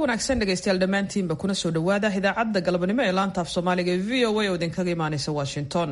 wanaagsan dhegaystayaal dhammaantiinba kuna soo dhowaada idaacadda galabnimo ee laanta af soomaaliga ee v o a oo idinkaga imaanaysa washington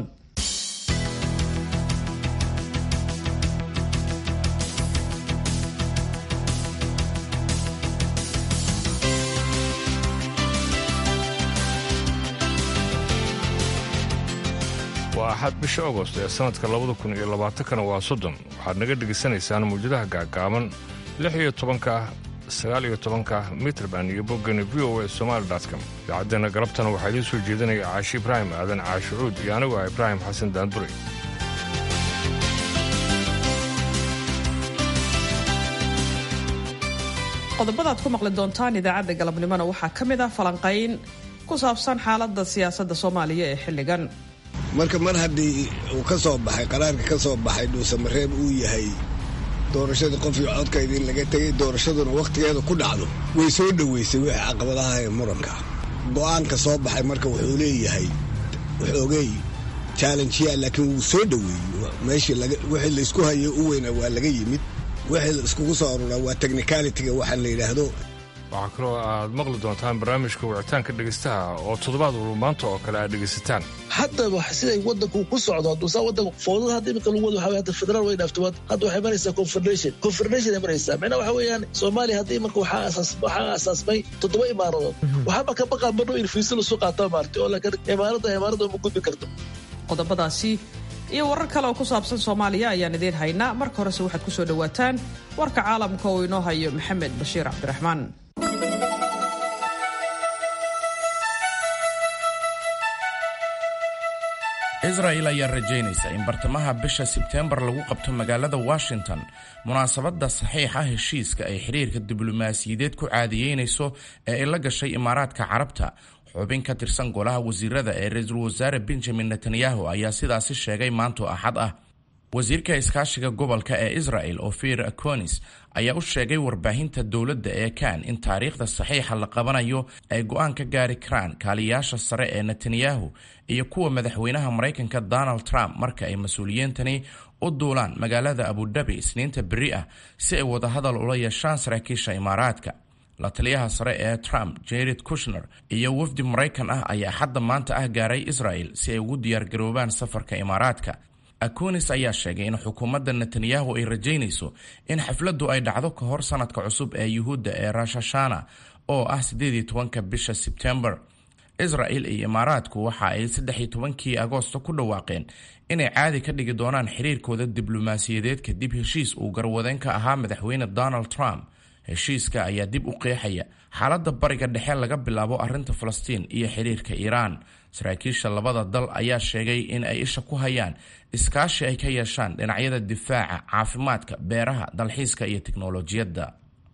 waa axad bisha agost ee sannadka labada kun iyo labaatankana waa soddon waxaad naga dhegaysanaysaan mawjadaha gaagaaban lix iyo tobanka sagaal iyo tobanka mitrband iyo boggani v o a somaali com idaacaddeena galabtana waxaa idiin soo jeedinaya caashi ibraahim aadan caashucuud iyo anigu ah ibraahim xasan daandure qodobada aad ku maqli doontaan idaacadda galabnimona waxaa ka mid ah falanqayn ku saabsan xaaladda siyaasadda soomaaliya ee xilligan marka mar haddii uu ka soo baxay qaraarka ka soo baxay dhuusamareeb uu yahay doorashadii qof iyo codkayda in laga tegay doorashaduna wakhtigeeda ku dhacdo way soo dhoweysay wixii caqabadaha ee muranka go'aanka soo baxay marka wuxuu leeyahay waxoogay challenjiya laakiin wuu soo dhoweeyey meeshii wixii laysku hayay u weynaa waa laga yimid wixii la iskugu soo aruraa waa technicalitiga waxa la yidhaahdo waxaa kaloo aad maqli doontaan barnaamijka wicitaanka dhegaystaha oo toddobaad walba maanta oo kale aad dhegaysataan haddaba siday wadanku ku socdo haduusaa wadanku fowdada hadda imika lagu wado waxa hadda federaal way dhaafto hadda waxay maraysaa confederation confederation ay maraysaa macnaha waxa weeyaan soomaaliya hadda imanka waxaa asaas waxaa asaasmay toddoba imaaradood waxaaba ka baqaa badhow in fiisa lasu qaataa maartay oo laakiin imaaradda imaaradda uma gudbi karto qodobadaasi iyo warar kale oo ku saabsan soomaaliya ayaan idiin haynaa marka horese waxaad ku soo dhowaataan warka caalamka oo inoo hayo maxamed bashiir cabdiraxmaan israel ayaa rajaynaysa in bartamaha bisha sebteembar lagu qabto magaalada washington munaasabadda saxiixa heshiiska ay xiriirka diblomaasiyadeed ku caadiyeynayso ee ay la gashay imaaraadka carabta xubin ka tirsan golaha wasiirada ee ra-iisul wasaare benjamin netanyahu ayaa sidaasi sheegay maanto axad ah wasiirka iskaashiga gobolka ee israel ofir aconis ayaa u sheegay warbaahinta dowladda ee kan in taariikhda saxiixa la qabanayo ay go-aan ka gaari karaan kaaliyaasha sare ee netanyahu iyo kuwa madaxweynaha maraykanka donald trump marka ay mas-uuliyiintani u duulaan magaalada abudabi isniinta beri ah si ay wadahadal ula yeeshaan saraakiisha imaaraadka la taliyaha sare ee trump jared kushner iyo wafdi maraykan ah ayaa xadda maanta ah gaaray israel si ay ugu diyaargaroobaan safarka imaaraadka akonis ayaa sheegay in xukuumadda netanyahu ay rajaynayso in xafladdu ay dhacdo ka hor sanadka cusub ee yuhuudda ee rashashana oo ah siddeed iyo tobanka bisha sebtembar israel iyo imaaraadku waxa ay saddex iyo tobankii agoosto ku dhawaaqeen inay caadi ka dhigi doonaan xiriirkooda diblomaasiyadeed kadib heshiis uu garwadeen ka ahaa madaxweyne donald trump heshiiska ayaa dib u qeexaya xaaladda bariga dhexe laga bilaabo arrinta falastiin iyo xiriirka iiraan saraakiisha labada dal ayaa sheegay in ay isha ku hayaan iskaashi ay ka yeeshaan dhinacyada difaaca caafimaadka beeraha dalxiiska iyo tiknolojiyadda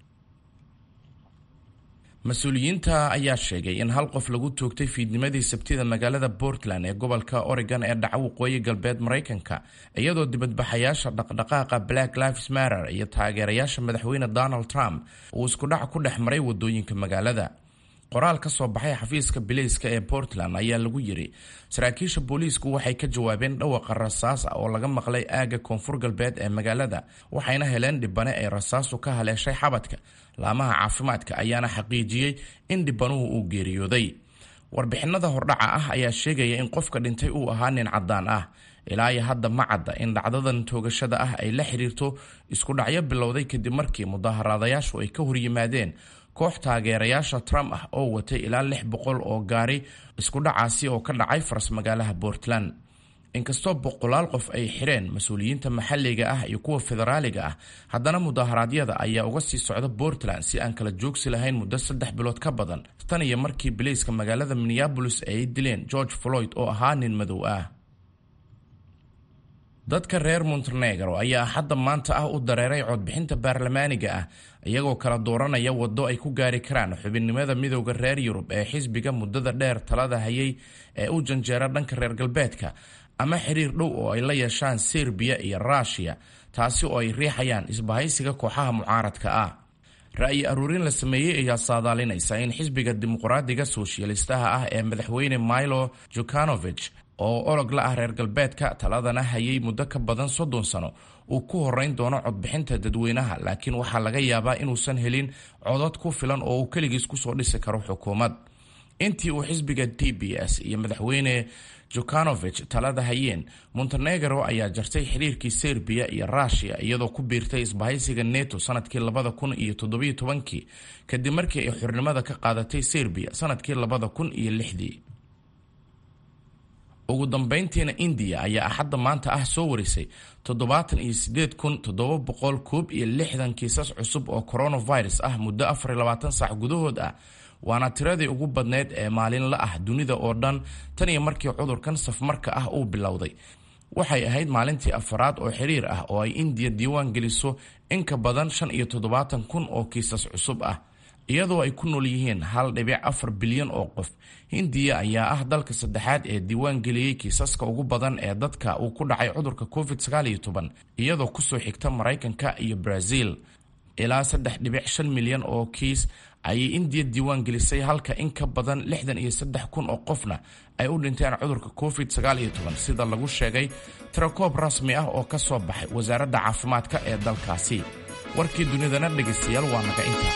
mas-uuliyiinta ayaa sheegay in hal qof lagu toogtay fiidnimadii sabtida magaalada portland ee gobolka oregon ee dhaca waqooyi galbeed maraykanka iyadoo dibadbaxayaasha dhaqdhaqaaqa black lives matter iyo taageerayaasha madaxweyne donald trump uu iskudhac ku dhex maray wadooyinka magaalada qoraal ka soo baxay xafiiska bilayska ee portland ayaa lagu yiri saraakiisha booliisku waxay ka jawaabeen dhawaqa rasaas ah oo laga maqlay aagga koonfur galbeed ee magaalada waxayna heleen dhibane ay rasaasu ka haleeshay xabadka laamaha caafimaadka ayaana xaqiijiyey in dhibanuhu uu geeriyooday warbixinada hordhaca ah ayaa sheegaya in qofka dhintay uu ahaa nin caddaan ah ilaa iyo hadda ma cadda in dhacdadan toogashada ah ay la xiriirto isku dhacyo bilowday kadib markii mudaharaadayaashu ay ka horyimaadeen koox taageerayaasha trump ah oo watay ilaa lix boqol oo gaari isku dhacaasi oo ka dhacay faras magaalaha portland inkastoo boqolaal qof ay xireen mas-uuliyiinta maxalliga ah iyo kuwa federaaliga ah haddana mudaharaadyada ayaa uga sii socda portland si aan kala joogsi lahayn muddo saddex bilood ka badan tan iyo markii bilayska magaalada minneabolis ay dileen george floyd oo ahaa nin madow ah dadka reer montenegro ayaa hadda maanta ah u dareeray codbixinta baarlamaaniga ah iyagoo kala dooranaya waddo ay ku gaari karaan xubinnimada midowda reer yurub ee xisbiga muddada dheer talada hayay ee u janjeera dhanka reer galbeedka ama xiriir dhow oo ay la yeeshaan serbiya iyo ruushiya taasi oo ay riixayaan isbahaysiga kooxaha mucaaradka ah ra'yi aruurin la sameeyey ayaa saadaalinaysa in xisbiga dimuqraadiga soshiyalistaha ah ee madaxweyne milo jukanovich oo olog la ah reer galbeedka taladana hayay muddo ka badan soddon sano uu ku horeyn doono codbixinta dadweynaha laakiin waxaa laga yaabaa inuusan helin codad ku filan oo uu keligiis kusoo dhisi karo xukuumad intii uu xisbiga d b s iyo madaxweyne jukanovich talada hayeen montenegro ayaa jartay xiriirkii serbiya iyo rushia iyadoo ku biirtay isbahaysiga neto sanadkii labada kun iyo toddobiyo tobankii kadib markii ay xornimada ka qaadatay serbiya sanadkii labada kun iyo lixdii ugu dambeyntiina indiya ayaa axadda maanta ah soo warisay toddobaatan iyo sideed kun toddoba boqol koob iyo lixdan kiisas cusub oo coronavirus ah muddo afar iyo labaatan saac gudahood ah waana tiradii ugu badneyd ee maalinla ah dunida oo dhan tan iyo markii cudurkan safmarka ah uu bilowday waxay ahayd maalintii afaraad oo xiriir ah oo ay indiya diiwaan geliso in ka badan shan iyo toddobaatan kun oo kiisas cusub ah iyadoo ay ku nool yihiin hal dhibic afar bilyan oo qof hindiya ayaa ah dalka saddexaad ee diiwaan geliyey kiisaska ugu badan ee dadka uu ku dhacay cudurka covid sagaaliyo toban iyadoo kusoo xigta maraykanka iyo brazil ilaa saddex dhibic shan milyan oo kiis ayay indiya diiwaan gelisay halka in ka badan lixdan iyo saddex kun oo qofna ay u dhinteen cudurka covid sagaal iyo toban sida lagu sheegay tirakoob rasmi ah oo ka soo baxay wasaaradda caafimaadka ee dalkaasi warkii dunidana dhegaystayaal waa naga inta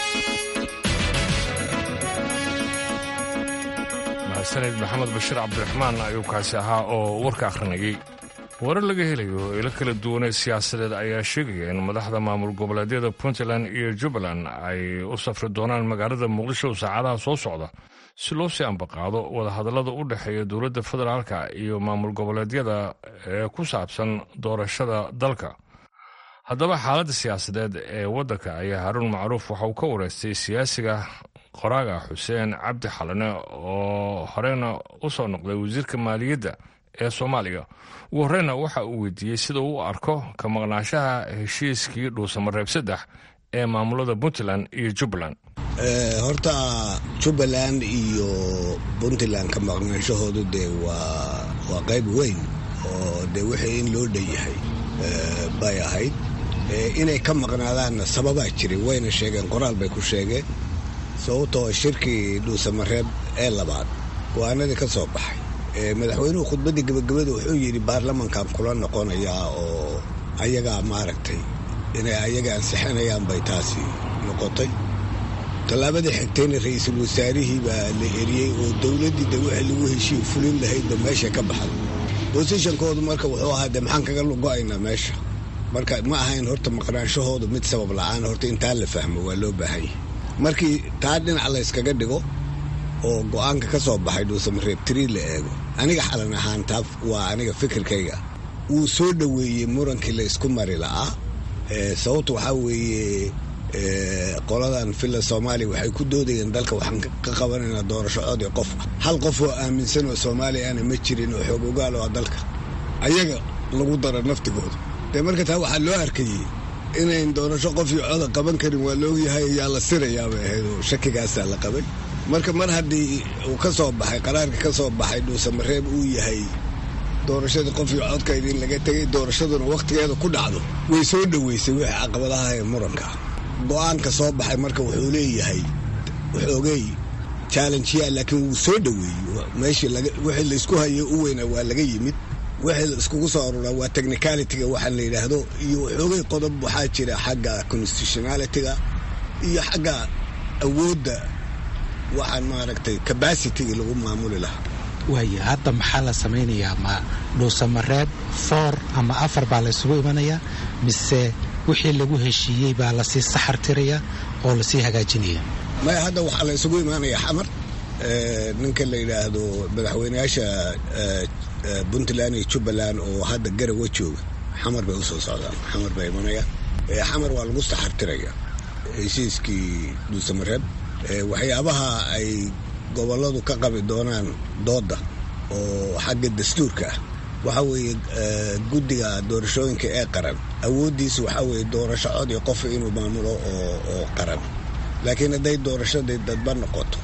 mahadsaned maxamed bashiir cabdiraxmaan ayuu kaasi ahaa oo warka akhrinayay warar laga helayo ilo kala duwanee siyaasadeed ayaa sheegaya in madaxda maamul goboleedyada puntland iyo jubbaland ay u safri doonaan magaalada muqdisho saacadaha soo socda si loo sii ambaqaado wadahadallada u dhexeeya dowladda federaalka iyo maamul goboleedyada ee ku saabsan doorashada dalka haddaba xaaladda siyaasadeed ee waddanka ayaa haruun macruuf waxa uu ka wareystay siyaasiga qoraaga xuseen cabdi xalane oo horeyna u soo noqday wasiirka maaliyadda ee soomaaliya ugu horeyna waxa uu weydiiyey sida uu u arko ka maqnaanshaha heshiiskii dhuusamareeb saddex ee maamulada puntland iyo jubbaland horta jubbaland iyo puntland ka maqnaanshahoodu dee waa waa qayb weyn oo dee wixii in loo dhan yahay bay ahayd inay ka maqnaadaanna sababaa jiray wayna sheegeen qoraal bay ku sheegeen sababtoo shirkii dhuusamareeb ee labaad go-aanadii ka soo baxay madaxweynuhu khudbaddii gebagabada wuxuu yidhi baarlamankan kula noqonayaa oo ayagaa maaragtay inay ayaga ansixinayaan bay taasi noqotay tallaabadii xigtayna ra-iisul wasaarihii baa la eriyey oo dowladdii de wixii lagu heshiiy fulin lahaydba meesha ka baxday bosishankoodu marka wuxuu ahaa de maxaan kaga lugo-aynaa meesha marka ma ahayn horta maqnaanshahoodu mid sabab la-aan horta intaa la fahmo waa loo baahan yahay markii taa dhinac layskaga dhigo oo go-aanka ka soo baxay dhuusamareeb trii la eego aniga xalan ahaan taa waa aniga fikirkayga wuu soo dhoweeyey murankii la isku mari la'aa sababta waxaa weeye qoladan villa soomaaliya waxay ku doodayeen dalka waxaan ka qabanaynaa doorasho codii qof ah hal qof oo aaminsan oo soomaaliya ana ma jirin oo xoog ogaal oo dalka ayaga lagu daro naftigooda dee marka taa waxaa loo arkayey inayn doorasho qof iyo coda qaban karin waa laogyahay ayaa la sirayaabay ahayd oo shakigaasaa la qabay marka mar haddii uu ka soo baxay qaraarka ka soo baxay dhuusamareeb uu yahay doorashadii qof iyo codka idin laga tegay doorashaduna wakhtigeeda ku dhacdo way soo dhoweysay wixii caqabadaha ee muranka go-aanka soo baxay marka wuxuu leeyahay waxoogay challengeyaa laakiin wuu soo dhoweeyey meeshii wixii laysku hayay u weynaa waa laga yimid wixii la iskugu soo aruraa waa technicalityga waxaa la yidhaahdo iyo waxoogay qodob waxaa jira xagga constitutionalityga iyo xagga awoodda waxaan maaragtay cabacityga lagu maamuli lahaa waaya hadda maxaa la samaynayaa ma dhuusamareeb foor ama afar baa la ysugu imanayaa mise wixii lagu heshiiyey baa lasii saxar tiraya oo lasii hagaajinaya maya hadda waxaa la ysugu imaanayaa xamar ninka la yidhaahdo madaxweyneyaasha puntland iyo jubbaland oo hadda garawa jooga xamar bay usoo socdaan xamar baa imanaya xamar waa lagu saxartiraya heshiiskii dhuusamareeb waxyaabaha ay gobolladu ka qabi doonaan doodda oo xagga dastuurka ah waxaa weeye guddiga doorashooyinka ee qaran awooddiisa waxaa weeye doorasho cod iyo qof inuu maamulo oo qaran laakiin hadday doorashadii dadba noqoto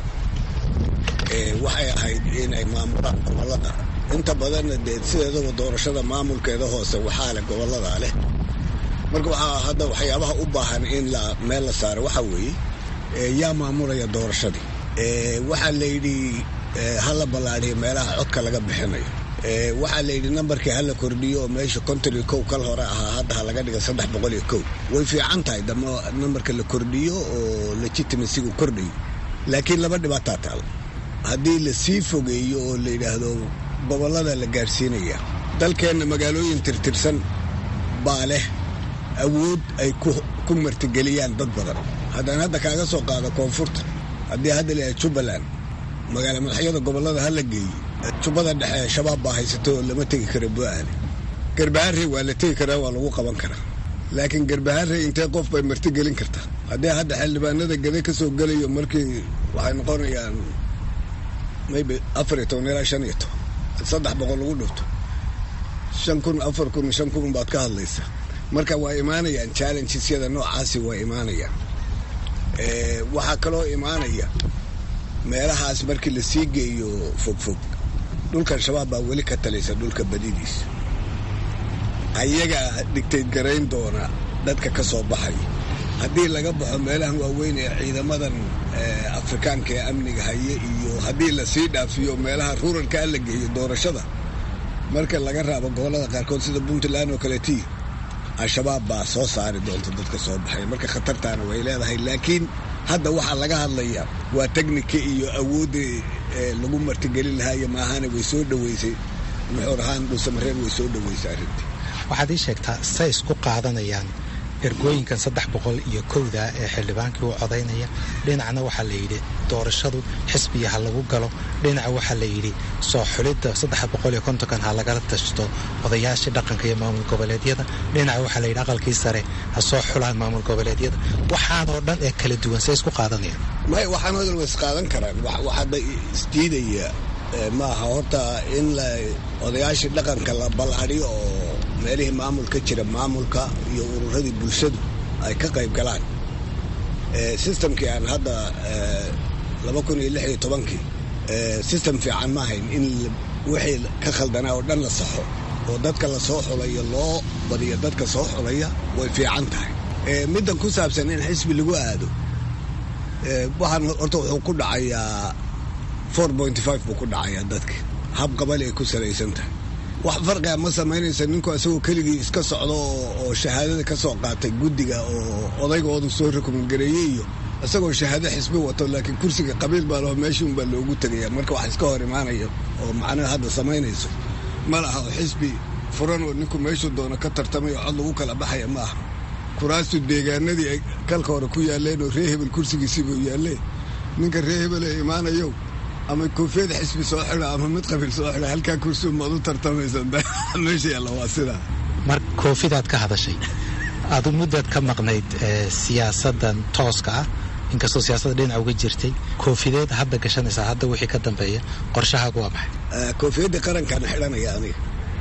waxay ahayd inay maamulaan gobollada inta badanna dee sideedaba doorashada maamulkeeda hoose waxaa leh gobolladaa leh marka waxaa hadda waxyaabaha u baahan in la meel la saaro waxaa weeye yaa maamulaya doorashadii waxaa layidhi ha la ballaadhiyo meelaha codka laga bixinayo waxaa la yidhi nambarkii hala kordhiyo oo meesha konton iyo kow kal hore ahaa hadda ha laga dhiga saddex boqol iyo kow way fiican tahay dama nambarka la kordhiyo oo legitimacygu kordhayo laakiin laba dhibaataa taal haddii la sii fogeeyo oo la yidhaahdo gobollada la gaadhsiinaya dalkeenna magaalooyin tirtirsan baa leh awood ay ku martigeliyaan dad badan haddaan hadda kaaga soo qaado koonfurta haddii hadda la jubbaland magaala madaxyada gobollada ha la geeyo jubbada dhexe shabaab baa haysato oo lama tegi karo bu'aale garbaharey waa la tegi karaa waa lagu qaban karaa laakiin garbaharey intee qof bay martigelin kartaa haddii hadda xildhibaanada gade ka soo gelayo markii waxay noqonayaan maybe afar iyo toban ilaa shan iyo toban saddex boqol lagu dhufto shan kun afar kun shan kun baad ka hadlaysa marka waa imaanayaan challengesyada noocaasi waa imaanayaan waxaa kaloo imaanaya meelahaas markii la sii geeyo fogfog dhulkan shabaab baa weli ka talaysa dhulka badidiisa ayagaa dhigtayd garayn doona dadka ka soo baxay haddii laga baxo meelahan waaweyn ee ciidamadan afrikaanka ee amniga haye iyo haddii lasii dhaafiyo meelaha ruralkaa la geeyo doorashada marka laga raabo gobollada qaarkood sida puntland oo kaleetii al-shabaab baa soo saari doonta dadka soo baxay marka khatartaana way leedahay laakiin hadda waxaa laga hadlaya waa teknika iyo awoodda lagu martigelin lahaa iyo maahane way soo dhoweysay muxuur ahaan dhuusamareeb way soo dhoweysay arrintii waxaad ii sheegtaa say isku qaadanayaan ergooyinkan saddex boqol iyo kowda ee xildhibaankii u codaynaya dhinacna waxaa la yidhi doorashadu xisbiya ha lagu galo dhinaca waxaa la yidhi soo xulidda saddex boqol iyo kontonkan ha lagala tashto odayaashii dhaqanka iyo maamul goboleedyada dhinaca waxaa la yidhi aqalkii sare ha soo xulaan maamul goboleedyada waxaanoo dhan ee kala duwan say isku qaadanayaan may waxaan hadal way isqaadan karaan waxaada isdiidaya maaha horta in la odayaashii dhaqanka la ballaadhiyo oo meelihii maamulka jira maamulka iyo ururadii bulshadu ay ka qayb galaan sistamkii aan hadda laba kun iyo lix iyo tobankii sistem fiican ma ahayn in wixii ka khaldanaa oo dhan la saxo oo dadka la soo xulayo loo badiyo dadka soo xulaya way fiican tahay middan ku saabsan in xisbi lagu aado waxaan horta wuxuu ku dhacayaa four pointy five buu ku dhacayaa dadka hab qabali ay ku salaysan tahay wax farqiga ma samaynaysa ninku isagoo keligii iska socdo oo shahaadada ka soo qaatay guddiga oo odaygoodu soo rekomangareeyey iyo isagoo shahaado xisbi wato laakiin kursiga qabiil baa laho meeshii unbaa loogu tegaya marka wax iska hor imaanaya oo macnaha hadda samaynayso ma laha oo xisbi furan oo ninku meeshuu doono ka tartamay oo cod lagu kala baxaya ma aha kuraastu deegaanadii ay kalka hore ku yaalleen oo ree hebel kursigiisiibuu yaalleen ninka ree hebel ee imaanayow ama koofiyada xisbi soo xida ama mid qabiil soo xida halkaa kursi umaad u tartamaysa meesha yaalla waa sidaa mar koofidaad ka hadashay adu muddaad ka maqnayd siyaasaddan tooska ah inkastoo siyaasadda dhinaca uga jirtay koofideed hadda gashanaysaa hadda wixii ka dambeeya qorshahaagu waa maxay koofiyadda qarankaan xidhanaya aniga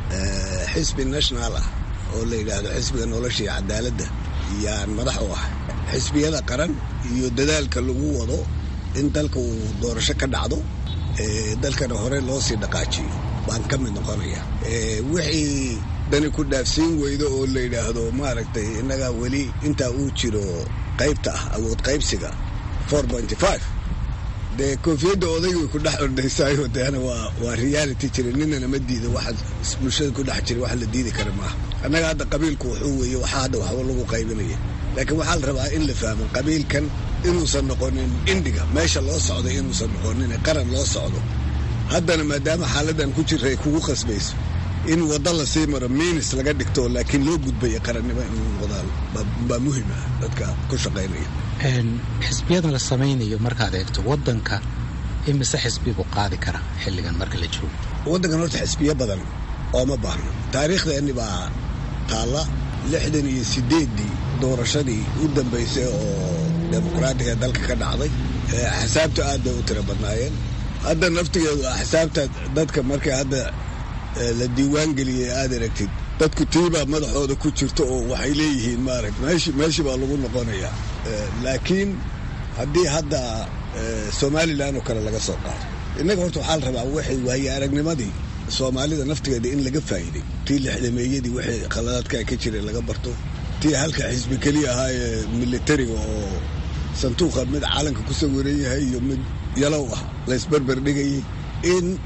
xisbi national ah oo la yidhaahdo xisbiga nolosha iyo cadaaladda yaan madax u ahay xisbiyada qaran iyo dadaalka lagu wado in dalka uu doorasho ka dhacdo dalkana hore loo sii dhaqaajiyo baan ka mid noqonaya wixii dani ku dhaafsiin weydo oo la yidhaahdo maaragtay innaga weli intaa uu jiro qaybta ah awood qaybsiga four pointy five dee koofiyadda odayga way ku dhex ordaysaayo deena waa waa reality jira ninana ma diida waxa bulshada ku dhex jira wax la diidi kara maaha annaga hadda qabiilku wuxuu weeye waxaa hadda waxba lagu qaybinaya laakiin waxaa la rabaa in la fahmo qabiilkan inuusan noqonin indhiga meesha loo socday inuusan noqonin qaran loo socdo haddana maadaama xaaladan ku jira ay kugu qasbayso in waddo lasii maro miinis laga dhigto laakiin loo gudbaya qarannimo inuu noqdaan baa muhim ah dadka ku shaqaynaya xisbiyadan la samaynayo markaad eegto waddanka imise xisbi buu qaadi karaa xilligan marka la joogo waddankan horta xisbiyo badan ooma baahno taariikhdeenni baa taalla lixdan iyo siddeeddii doorashadii u dambaysay oo dimuqraatiga dalka ka dhacday axsaabta aad bay u tiro badnaayeen hadda naftigeedu axsaabta dadka markay hadda la diiwaan geliyey aad aragtid dadku tiibaa madaxooda ku jirta oo waxay leeyihiin maaragt meeshi meeshii baa lagu noqonayaa laakiin haddii hadda somalilan oo kale laga soo qaado innaga horta waxaa la rabaa waxay waaye aragnimadii soomaalida naftigeeda in laga faa'iiday tii lixdameeyadii waxay khaladaadka ka jireen laga barto tii halka xisbi keliya ahaa ee militariga oo sanduuqa mid calanka ku sawiran yahay iyo mid yalow ah laysberber dhigayay in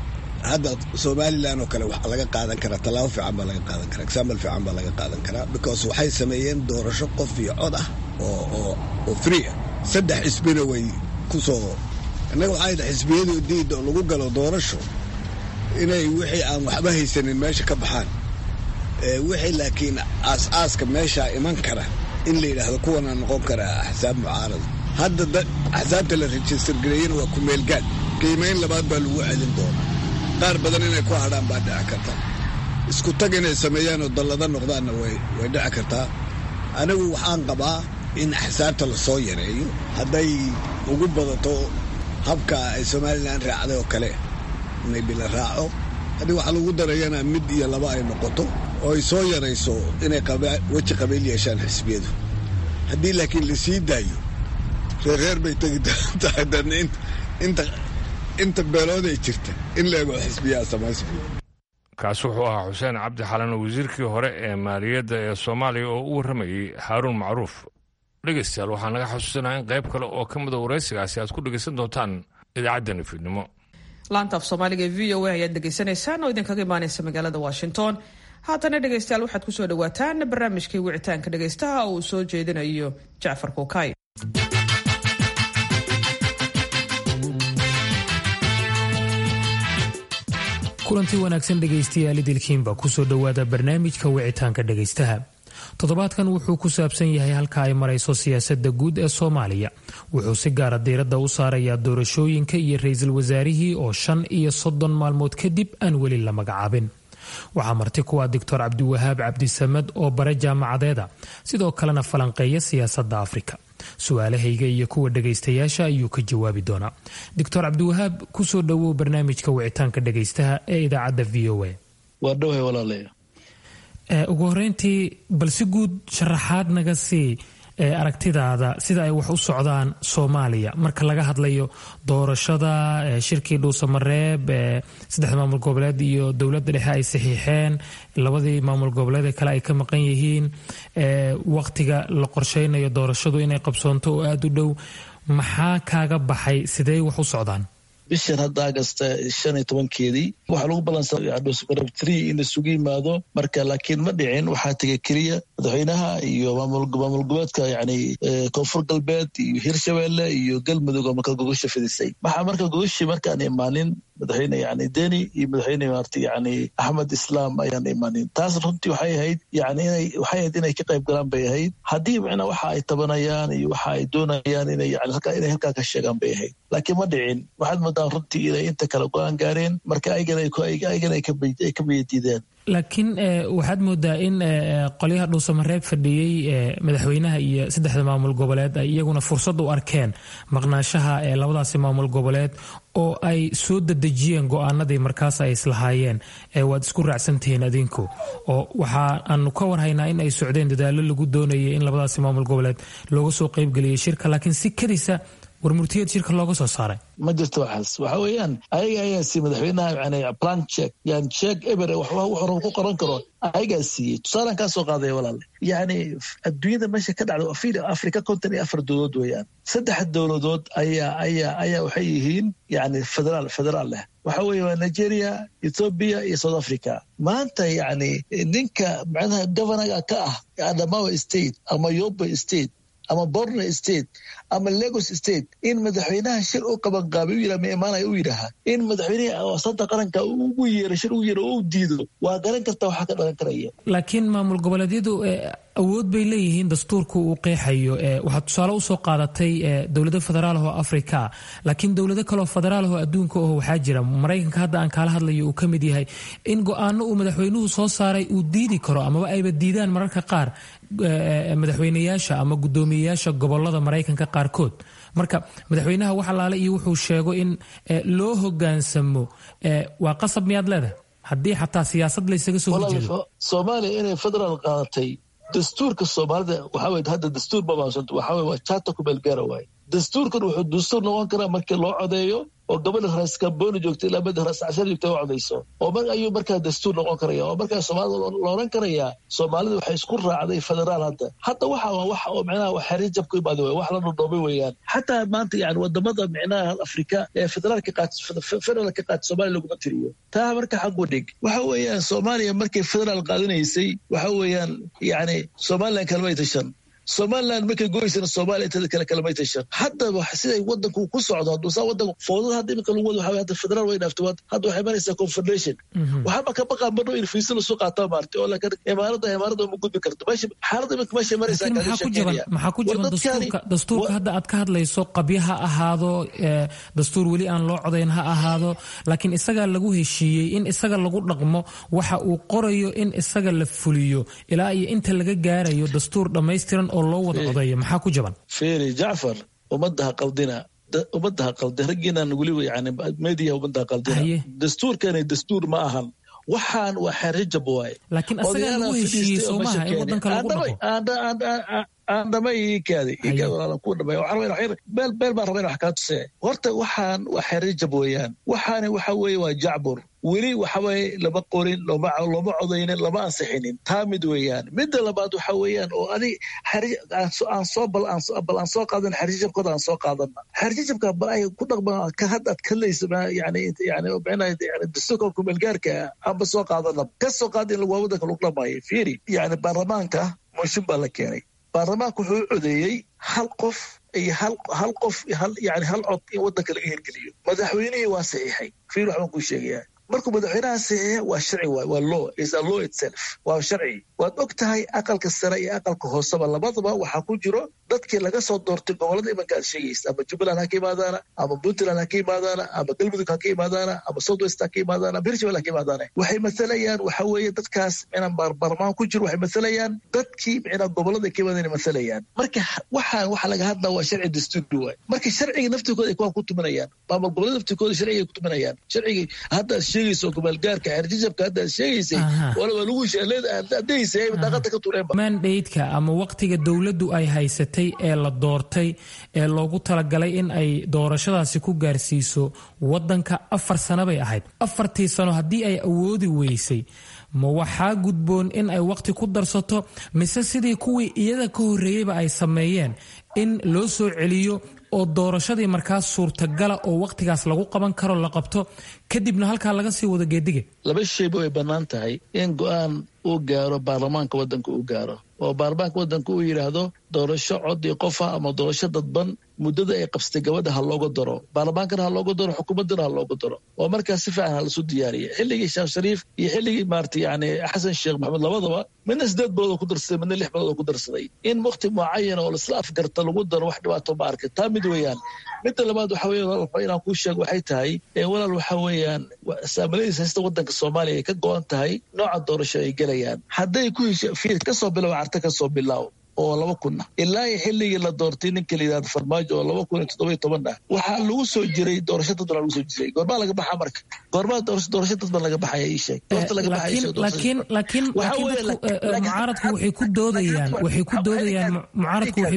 hadda somalilan oo kale waxaa laga qaadan karaa tallaabo fiican baa laga qaadan karaa example fiican baa laga qaadan karaa because waxay sameeyeen doorasho qof iyo cod ah oo oo oo free ah saddex xisbina way ku soo innaga waxay dhahay xisbiyadu diida oo lagu galo doorasho inay wixii aan waxba haysanin meesha ka baxaan wixii laakiin aas-aaska meeshaa iman kara in la yidhaahdo kuwanaa noqon karaa axsaab mucaarada hadda axsaabta la rejistar gareeyana waa kumeelgaad qiimayn labaad baa lagu celin doonaa qaar badan inay ku hadhaan baa dhici karta isku tag inay sameeyaan oo dallada noqdaanna way way dhici kartaa anigu waxaan qabaa in axsaabta lasoo yareeyo hadday ugu badato habka ay somalilan raacday oo kale maybe la raaco haddii waxaa lagu darayana mid iyo laba ay noqoto oo ay soo yarayso inay weji qabiil yeeshaan xisbiyadu haddii laakiin la sii daayo reerreer bay tegi tahay dana inta inta beelooday jirta in leego xisbiyaa samayso kaasi wuxuu ahaa xuseen cabdi xalan wasiirkii hore ee maaliyadda ee soomaaliya oo u warramayey haaruun macruuf dhegaystayaal waxaa naga xasuusinaha in qayb kale oo ka mida waraysigaasi aad ku dhegaysan doontaan idaacaddani fiidnimo laanta af soomaaliga ee v o a ayaad dhegaysanaysaan oo idinkaga imaanaysa magaalada washington haatana dhegaystayaal waxaad kusoo dhawaataan barnaamijkii wicitaanka dhegaystaha oo uu soo jeedinayo jacfar kuukay kulantii wanaagsan dhegaystayaal idilkiinba kusoo dhowaada barnaamijka wicitaanka dhegaystaha toddobaadkan wuxuu ku saabsan yahay halka ay marayso siyaasadda guud ee soomaaliya wuxuu si gaara diiradda u saarayaa doorashooyinka iyo ra-iisul wasaarihii oo shan iyo soddon maalmood kadib aan weli la magacaabin waxaa marti kuwa doctor cabdiwahaab cabdisamed oo bare jaamacadeeda sidoo kalena falanqeeya siyaasadda afrika su-aalahayga iyo kuwa dhegaystayaasha ayuu ka jawaabi doonaa doctor cabdiwahaab kusoo dhowow barnaamijka wicitaanka dhegaystaha ee idaacadda v o a waa dhowhay walaalayo ugu horeyntii bal si guud sharaxaad naga sii aragtidaada sida ay wax u socdaan soomaaliya marka laga hadlayo doorashada shirkii dhuusamareeb saddexda maamul goboleed iyo dowladda dhexe ay saxiixeen labadii maamul goboleed ee kale ay ka maqan yihiin waqtiga la qorsheynayo doorashadu inay qabsoonto oo aada u dhow maxaa kaaga baxay sidee wax u socdaan bishan hadda agasta shan iyo tobankeedii waxaa lagu balansadhuusamareeb tree in isugu yimaado marka laakiin ma dhicin waxaa tegay keliya madaxweynaha iyo maamul goboleedka yani koonfur galbeed iyo hirshabeelle iyo galmudug oo marka gogosha fidisay waxaa marka gogoshii markaan imaanin madaxweyne yani deni iyo madaxweyne maarta yani axmed islaam ayaan imaanin taas runtii waxay ahayd yani inay waxay ahayd inay ka qayb galaan bay ahayd haddii micnaa waxa ay tabanayaan iyo waxa ay doonayaan inay yani halkaa inay halkaa ka sheegaan bay ahayd laakiin ma dhicin waxaad moodaan runtii inay inta kale go-aan gaareen marka ayagana ay ka biyadiideen laakiin waxaad moodaa in qolyaha dhuusamareeb fadhiyey madaxweynaha iyo saddexda maamul goboleed ay iyaguna fursad u arkeen maqnaashaha ee labadaasi maamul goboleed oo ay soo dadejiyeen go-aanadii markaas ay islahaayeen waad isku raacsantihiin adinku oo waxa aanu ka warhaynaa in ay socdeen dadaalo lagu doonayay in labadaasi maamul goboleed looga soo qeybgeliyay shirka laakiin si kadisa warmurtiyad shirka looga soo saaray ma jirto waxaas waxa weeyaan ayaga ayaa siiyey madaxweynaha yani plan check yani check eber wuxuu ku qoran karo ayagaa siiyey tusaalaan kaa soo qaadaya walaale yani adduunyada meesha ka dhacda afir africa konton iyo afar dowladood weeyaan saddex dowladood ayaa ayaa ayaa waxay yihiin yani federaal federaal leh waxa weeye waa nigeria ethoobia iyo south africa maanta yani ninka macnaha governaga ka ah adamawa state ama yobe state ama borno state ama lagos state in madaxweynaha shir u qabanqaabay u yira ma imaanaya u yidhaaha in madaxweyneha wasanta qaranka ugu yeero shir ugu yeero oo u diido waa garan karta waxaa ka dhalan karaya laakiin maamul goboleedyadu awood bay leeyihiin dastuurku uu qeexayo waxaad tusaale usoo qaadatay dowlado federaal oo afrika laakiin dowlado kaleo federaal oo adduunka oo waxaa jira maraykanka hadda aan kaala hadlayo uu ka mid yahay in go-aano uu madaxweynuhu soo saaray uu diidi karo amaba ayba diidaan mararka qaar madaxweyneyaasha ama guddoomiyeyaasha gobolada maraykanka qaarkood marka madaxweynaha wax alaale iyo wuxuu sheego in loo hogaansamo waa qasab miyaad leedahay haddii xataa siyaasad laysaga soo horjeedo soomaaliya inay federaal qaadatay dastuurka soomaalida waxaa hadda dastuur babaasanto waxaa waa jaata ku meelgaara waaye dastuurkan wuxuu dastuur noqon karaa markii loo codeeyo oo gabadha raas kambooni joogta ilaa bada raas cashar joogta u codayso oo mar ayuu markaa dastuur noqon karaya oo markaa soomaalida la oran karayaa soomaalida waxay isku raacday federaal hadda hadda waxa waa wax oo micnaha xariir jab ku imaada wey wax la dhudhoomay weeyaan xataa maanta yani wadamada micnaha afrika ee federaalka qaat federaalka qaata soomaaliya laguma tiriyo taa marka xagu dhig waxa weeyaan soomaaliya markay federaal qaadanaysay waxa weeyaan yani somalilan kalmay tashan somalilan markay goysana somalia intada kale kalamay tashan haddaba siday wadanku ku socdo haduusaa wadanku foodada hadda imika lagu wado waxa hadda federaal way dhaafto hadda waxay maraysaa confederation waxaaba ka baqaa marno in fiisa lasu qaataa maartay oo laakiin imaarada imaarada uma gudbi karto meesha xaaladda imika meesha maraysaa maxaa ku jaban maxaa ku jaban dastuurka dastuurka hadda aad ka hadlayso qabyo ha ahaado dastuur weli aan loo codayn ha ahaado laakiin isagaa lagu heshiiyey in isaga lagu dhaqmo waxa uu qorayo in isaga la fuliyo ilaa iyo inta laga gaarayo dastuur dhammaystiran oo loo wada codeeyo maxaa ku jaban feri jacfar ummadda ha qaldina ummadda ha qaldin raggiinan weliba yani media ummadda ha qaldina dastuurkani dastuur ma ahan waxaan waa xeerjab waaye laakiin asagaa lagu heshiiyey soomaha in wadanka lagu dhaqo aan dhamay ikaadi ku dhamay beel beel baan rabaa in wax kaa tusee horta waxaan waa xeerjab weeyaan waxaani waxa weeye waa jacbur weli waxaweye lama qorin looma codaynin lama ansixinin taa mid weeyaan midda labaad waxa weeyaan oo adig aan soo bal aan soo qaadan xerjijabkooda aan soo qaadana xerjijabka bal ay ku dhaqma ka had aad kadlaysa yani yani yani dastuurka kumeelgaarka aanba soo qaadana ka soo qaada in waa wadanka lagu dhamaayo fiiri yani baarlamaanka mooshin baa la keenay baarlamaanka wuxuu codeeyey hal qof iyo hal hal qof yani hal cod in wadanka laga hirgeliyo madaxweynihii waa saxiixay fiir waxbaan kuu sheegayaa markuu madaxweynaha saxiixa waa sharci waay waa law is a law itself waa sharci waad og tahay aqalka sare iyo aqalka hooseba labadaba waxaa ku jiro dadkii laga soo doortay gobolada imanka aad sheegaysa ama jubbaland ha ka imaadaana ama puntland ha ka imaadaana ama galmudug ha ka imaadaana ama south west ha ka imaadaana ama hirshabel ha ka imaadaana waxay masalayaan waxa weeye dadkaas micnaa baarlamaan ku jiro waxay masalayaan dadkii micnaa gobolada ka imaadana masalayaan marka waxaan waxa laga hadlaa waa sharci dastuuri waay marka sharciga naftirkooda ay kuwaan ku tuminayaan maamul gobolada naftirkooda sharciga ay ku tuminayaan sharcigii hadda aad sheegayso gobolgaarka xerjijabka hadda aad sheegaysay wala waa lagu adaysa daaqada ka tureenba mandaydka ama waqtiga dowladdu ay haysatay ee la doortay ee loogu talagalay in ay doorashadaasi ku gaarsiiso wadanka afar sano bay ahayd afartii sano haddii ay awoodi weysay ma waxaa gudboon in ay waqti ku darsato mise sidii kuwii iyada ka horreeyeyba ay sameeyeen in loo soo celiyo oo doorashadii markaas suurtagala oo waqtigaas lagu qaban karo la qabto kadibna halkaa laga sii wado geediga laba shayba way bannaan tahay in go-aan uu gaaro baarlamaanka waddanka uu gaaro oo baarlamaanka waddanka uu yidhaahdo doorasho codii qofa ama doorasho dadban muddada ay qabsatay gabadha ha looga daro baarlamaankana ha looga daro xukuumaddana ha looga daro oo markaas si fiican ha lasu diyaariya xilligii sheekh shariif iyo xilligii maarata yani xasan sheekh maxamed labadaba midna sideed bilood oo ku darsaday midna lix bilood oo ku darsaday in waqti mucayan oo laisla afgarta lagu daro wax dhibaato ma arkay taa mid weeyaan midda labaad waxa weeye inaan kuu sheego waxay tahay walaal waxa weeyaan saamaladiis haysta waddanka soomaaliya ay ka go-an tahay nooca doorasho ay gelayaan hadday ku heshiin kasoo bilow carta kasoo bilaaw oo laba kunna ilaa iyo xilligii la doortay ninka la yidhahdo farmaajo oo laba kun iyo toddoba iyo toban ah waxaa lagu soo jiray doorasho dadban lagu soo jiray goormaa laga baxaa marka goormaa doorasho dadban laga baxaya ii sheeg doorta laga laakiin laakiin mucaaradku waxay ku doodayaan waxay ku doodayaan mucaaradku waxay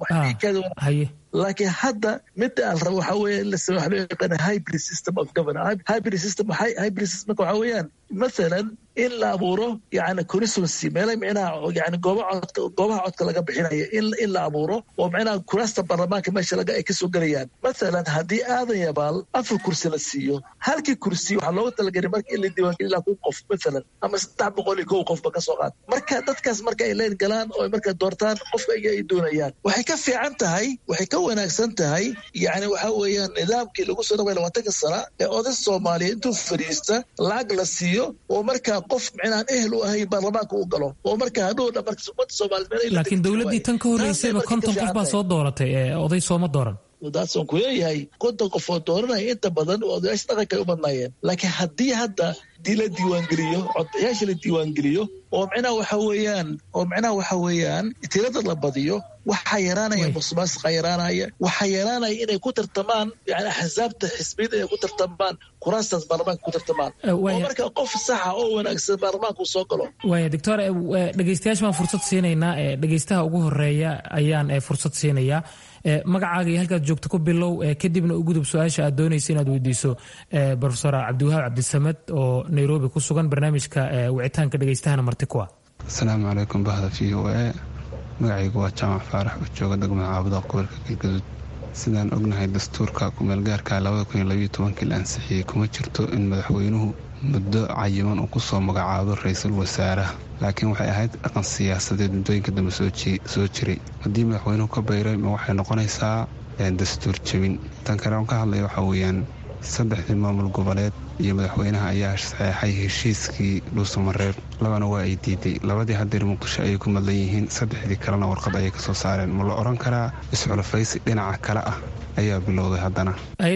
ku haye laakiin hadda midda aan rabo waxa weeye in la sameeyo waxa loo yaqaana hybrid system of governance hybrid system hybrid system waxa weeyaan mathalan in la abuuro yani constituency meelay micnaha yani goobaha codka goobaha codka laga bixinayo in in la abuuro oo micnaha kuraasta baarlamaanka meesha laga ay kasoo gelayaan mathalan haddii aadan yabaal afar kursi la siiyo halkii kursi waxaa looga talagelay marka in la diiwaangeliyo ilaa kun qof mathalan ama saddex boqol iyo kow qofba kasoo qaad marka dadkaas marka ay leen galaan oo marka doortaan qofka iyaga ay doonayaan waxay ka fiican tahay waxay ka wanaagsan tahay yani waxa weeyaan nidaamkii lagu soo dhaway labaatanka sana ee oday soomaaliya intuu fadhiista lacag la siiyo oo markaa qof micnaan ehel u ahayn baarlamaanka u galo oo markaa hadhow dhan marka ummadda soomaaliyeed laakiin dowladdii tan ka horreysayba konton qof baa soo dooratay ee oday sooma dooran daasaan ku leeyahay konton qof oo dooranaya inta badan odayaasha dhaqanka ay u badnaayeen laakiin haddii hadda la diiwaangeliyo codbixiyaasha la diiwaangeliyo oo micnaha waxa weeyaan oo micnaha waxa weeyaan tirada la badiyo waxaa yaraanaya musuqmaasuqa yaraanaya waxaa yaraanaya inay ku tartamaan yani axsaabta xisbiyada inay ku tartamaan kuraastaas baarlamaanka ku tartamaan oo marka qof saxa oo wanaagsan baarlamaanka uu soo galo waaya doctor dhegeystayaasha baan fursad siinaynaa dhegeystaha ugu horeeya ayaan fursad siinayaa magacaaga iyo halkaad joogto ku bilow kadibna u gudub su-aasha aad doonaysa inaad weydiiso profesor cabdiwahaab cabdisamed oo nairobi ku sugan barnaamijka wicitaanka dhegeystahana marti ku ah asalaamu calaykum bahda v o a magacaygu waa jaamac faarax oo jooga degmada caabuda gobolka galgaduud sidaan ognahay dastuurka kumeelgaarka kii la ansixiyey kuma jirto in madaxweynuhu muddo cayiman uu kusoo magacaabo ra-iisul wasaaraha laakiin waxay ahayd dhaqan siyaasadeed muddooyinka dambe soo jiray haddii madaxweynuhu ka bayray ma waxay noqonaysaa dastuur jebin tan kale on ka hadlaya waxaa weeyaan saddexdii maamul goboleed iyo madaxweynaha ayaa saxeexay heshiiskii dhuusamareeb labana waa ay diiday labadii hadeer muqdisho ayay ku madlan yihiin saddexdii kalena warqad ayay kasoo saareen ma la odhan karaa isxulafaysi dhinaca kale ah ayaa bilowday haddana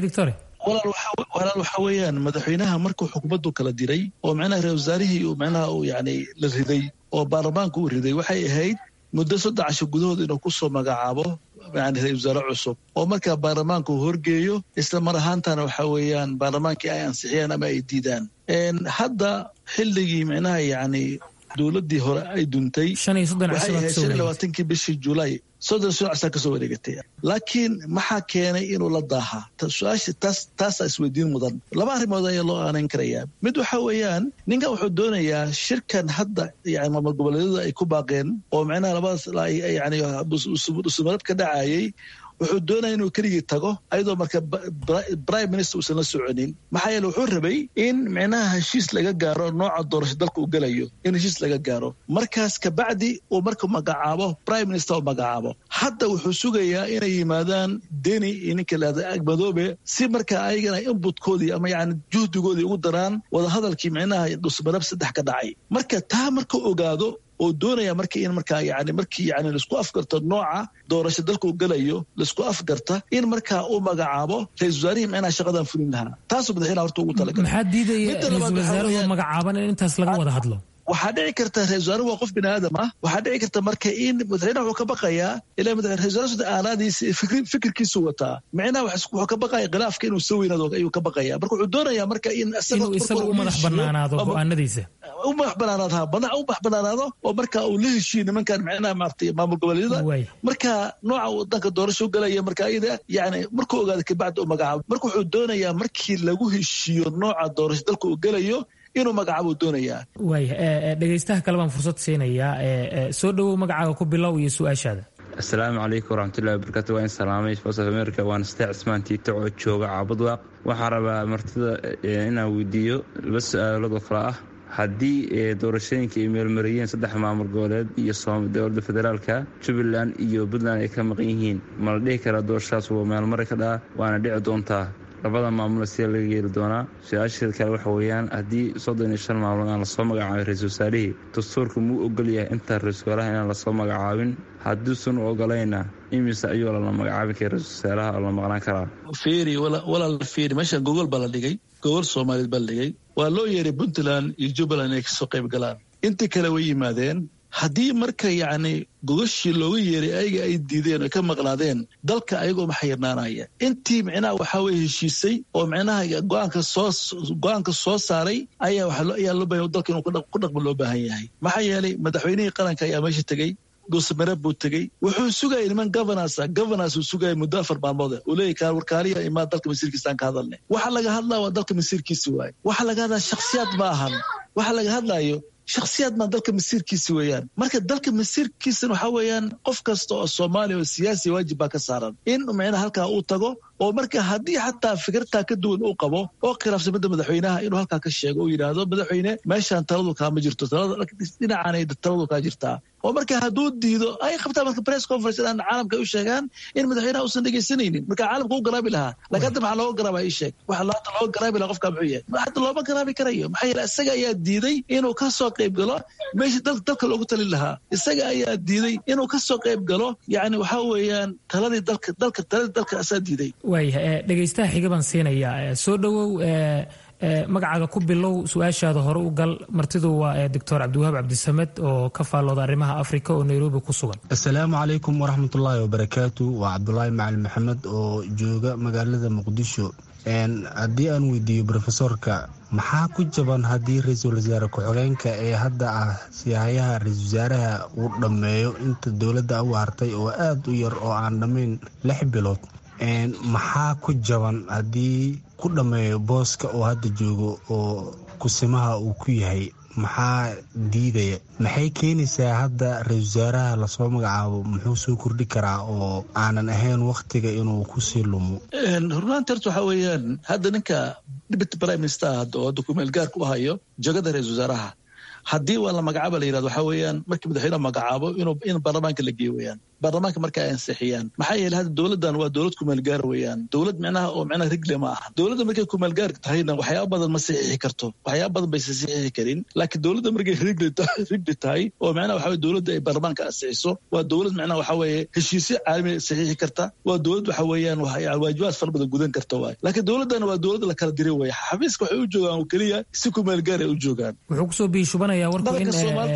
walaal waxaa weeyaan madaxweynaha markuu xukuumaddu kala diray oo micnaha ra wasaarihii uu micnaha uu yani la riday oo baarlamaanka uu riday waxay ahayd muddo saddex casho gudahood inuu kusoo magacaabo yani ra-isul wasaare cusub oo markaa baarlamaanka uu horgeeyo isla mar ahaantana waxa weeyaan baarlamaankii ay ansixiyaan ama ay diidaan hadda xilligii micnaha yani dowladii hore ay duntay waxay ahayd shan iyo labaatankii bishii julaay soddon sano casaa kasoo wareegatay laakiin maxaa keenay inuu la daahaa su-aasha taas taasaa isweydiin mudan laba arrimood ayaa loo aanayn karayaa mid waxa weeyaan ninkan wuxuu doonayaa shirkan hadda yani maamul goboleedyada ay ku baaqeen oo micnaha labadaas yani usumarab ka dhacayay wuxuu doonaya inuu keligii tago ayadoo marka prime minister uusan la soconin maxaa yeele wuxuu rabay in micnaha heshiis laga gaaro nooca doorasho dalka uu gelayo in heshiis laga gaaro markaas kabacdi uu marka magacaabo prime minister uu magacaabo hadda wuxuu sugayaa inay yimaadaan deni iyo ninka lahada agmadoobe si marka ayagana inbutkoodii ama yani juhdigoodii ugu daraan wadahadalkii micnaha dhusmarab saddex ka dhacay marka taa marka ogaado oo doonaya marka in markaa yani markii yani laisku afgarto nooca doorasho dalka uu gelayo laisku afgarta in markaa uu magacaabo ra-isul wasaarihii micnaha shaqadan fulin lahaa taasuu madaxweynaha horta ugu talagalay maxaa diidaya ra-isul wasaaruhu magacaaban in intaas laga wada hadlo waxaa dhici karta ra-isul wasaaruhu waa qof bini aadam ah waxaa dhici karta marka in madaxweynaha wuxuu ka baqayaa ilaa ra-isul wasaar aalaadiisa fikirkiisu wataa micnaha wuxuu ka baqaya khilaafka inuu soo weynaado ayuu ka baqaya marka wuxuu doonayaa marka in inuu isaga u madax banaanaado go-aanadiisa u madax banaanaado ha madax u madax banaanaado oo marka uu la heshiiyo nimankan micnaha maaragtay maamul goboleedyada marka nooca wadanka doorasho galaya marka ayada yani markuu ogaado kabacdi uu magacaabo marka wuxuu doonayaa markii lagu heshiiyo nooca doorasho dalka uu gelayo inuu magacaabuu doonayaa waaya dhegeystaha kale baan fursad siinayaa soo dhowow magacaaga ku bilow iyo su-aashaada asalaamu calaykum waraxmatullahi wabarakatu waa in salaamay voice of america waana state cismaan tiito oo jooga caabadwaaq waxaa rabaa martida inaan weydiiyo laba su-aalood oo kale ah haddii doorashooyinka ay meelmariyeen saddex maamul goboleed iyo dowladda federaalka jubbaland iyo puntland ay ka maqan yihiin ma la dhihi karaa doorashadaas waa meelmari ka dhaa waana dhici doontaa labada maamul sidee laga yeeli doonaa su-aasheeda kale waxa weeyaan haddii soddon iyo shan maamul aan lasoo magacaabin ra-isul wasaarihii dastuurka muu ogol yahay intaan ra-isul wasaaraha inaan lasoo magacaabin hadduusan u ogolayna imise ayuu lala magacaabin kara ra-isul wasaaraha oo la maqnaan karaa fiiri walaal fiiri meeshan gogol baa la dhigay gogol soomaaliyeed baa la dhigay waa loo yeeray puntland iyo jubbaland inay kasoo qayb galaan intii kale way yimaadeen haddii marka yacni gogashii looga yeeray ayaga ay diideen oy ka maqnaadeen dalka ayagoo maxayirnaanaya intii micnaha waxaa weye heshiisay oo micnaha go-aanka soo go-aanka soo saaray ayaa ayaa loo bahan dalka inuu ku dhaqmo loo baahan yahay maxaa yeelay madaxweynihii qaranka ayaa meesha tegey dhuusamareeb buu tegey wuxuu sugayay niman governansa governance uu sugayay muddo afar maalmood uu leeyahy warkaaliya imaa dalka masiirkiisaan ka hadalnay waxa laga hadlaa waa dalka masiirkiisi waaye waxa laga hadlaa shakhsiyaad ma ahan waxa laga hadlaayo shakhsiyaad maa dalka masiirkiisi weeyaan marka dalka masiirkiisana waxaa weeyaan qof kasta oo soomaaliya oo siyaasi waajib baa ka saaran in micnaha halkaa uu tago oo marka haddii xataa fikirtaa ka duwan uu qabo oo khilaafsan midda madaxweynaha inuu halkaa ka sheego uu yidhaahdo madaxweyne meeshaan taladu kaama jirto dhinacaanay taladu kaa jirtaa oo marka hadduu diido ay qabtaan marka press conference inaan caalamka u sheegaan in madaxweynaha uusan dhegaysanaynin marka caalamka u garaabi lahaa laakiin hadda maxaa looga garaaba ii sheeg waxa hadda looga garaabi lahaa qofka muxuu yahay hadda looma garaabi karayo maxaa yeele isaga ayaa diiday inuu ka soo qayb galo meeshii dalka loogu talin lahaa isaga ayaa diiday inuu ka soo qayb galo yacni waxaa weeyaan taladii dalka dalka taladii dalka asaa diiday waaya dhegaystaha xiga baan siinayaa soo dhowow magacaaga ku bilow su-aashaada hore u gal martidu waa doctor cabdiwahaab cabdisamed oo ka faallooda arrimaha afrika oo nairobi ku sugan asalaamu calaykum waraxmatullaahi wabarakaatu waa cabdulaahi macalin maxamed oo jooga magaalada muqdisho haddii aan weydiiyo rofesorka maxaa ku jaban haddii ra-iisul wasaare ku-xigeenka ee hadda ah siyahayaha ra-isul wasaaraha uu dhammeeyo inta dowladda u hartay oo aada u yar oo aan dhammayn lix bilood maxaa ku jaban haddii ku dhammeeyo booska oo hadda joogo oo kusimaha uu ku yahay maxaa diidaya maxay keenaysaa hadda ra-isul wasaaraha lasoo magacaabo muxuu soo kordhi karaa oo aanan ahayn wakhtiga inuu kusii lumo runaanti horta waxaa weeyaan hadda ninka deputy prime minister hadda oo hadda kumeel gaarka u hayo jagada ra-isul wasaaraha haddii waa la magacaaba la yirahdo waxaa weeyaan markii madaxweyne magacaabo inuu in baarlamaanka la geeyo weeyaan baarlamaanka marka ay ansixiyaan maxaa yeele hadda dowladdan waa dowlad kumeelgaar weeyaan dowlad micnaha oo micnaha rigle ma aha dowladda markay kumeelgaarka tahayna waxyaaba badan ma saxiixi karto waxyaaba badan baysa saxiixi karin laakiin dowladda markay rigli tahay oo micnaha waxa weye dowladda ay baarlamaanka ansixiso waa dowlad micnaha waxa weeye heshiisyo caalami saxiixi karta waa dowlad waxa weeyaan waajibaad fara badan gudan karta waay laakiin dowladdan waa dowlad la kala diray weeye xafiiska waxay u joogaan oo keliya si kumeelgaar ay u joogaan wuxuu kusoo biishubanayaa warku in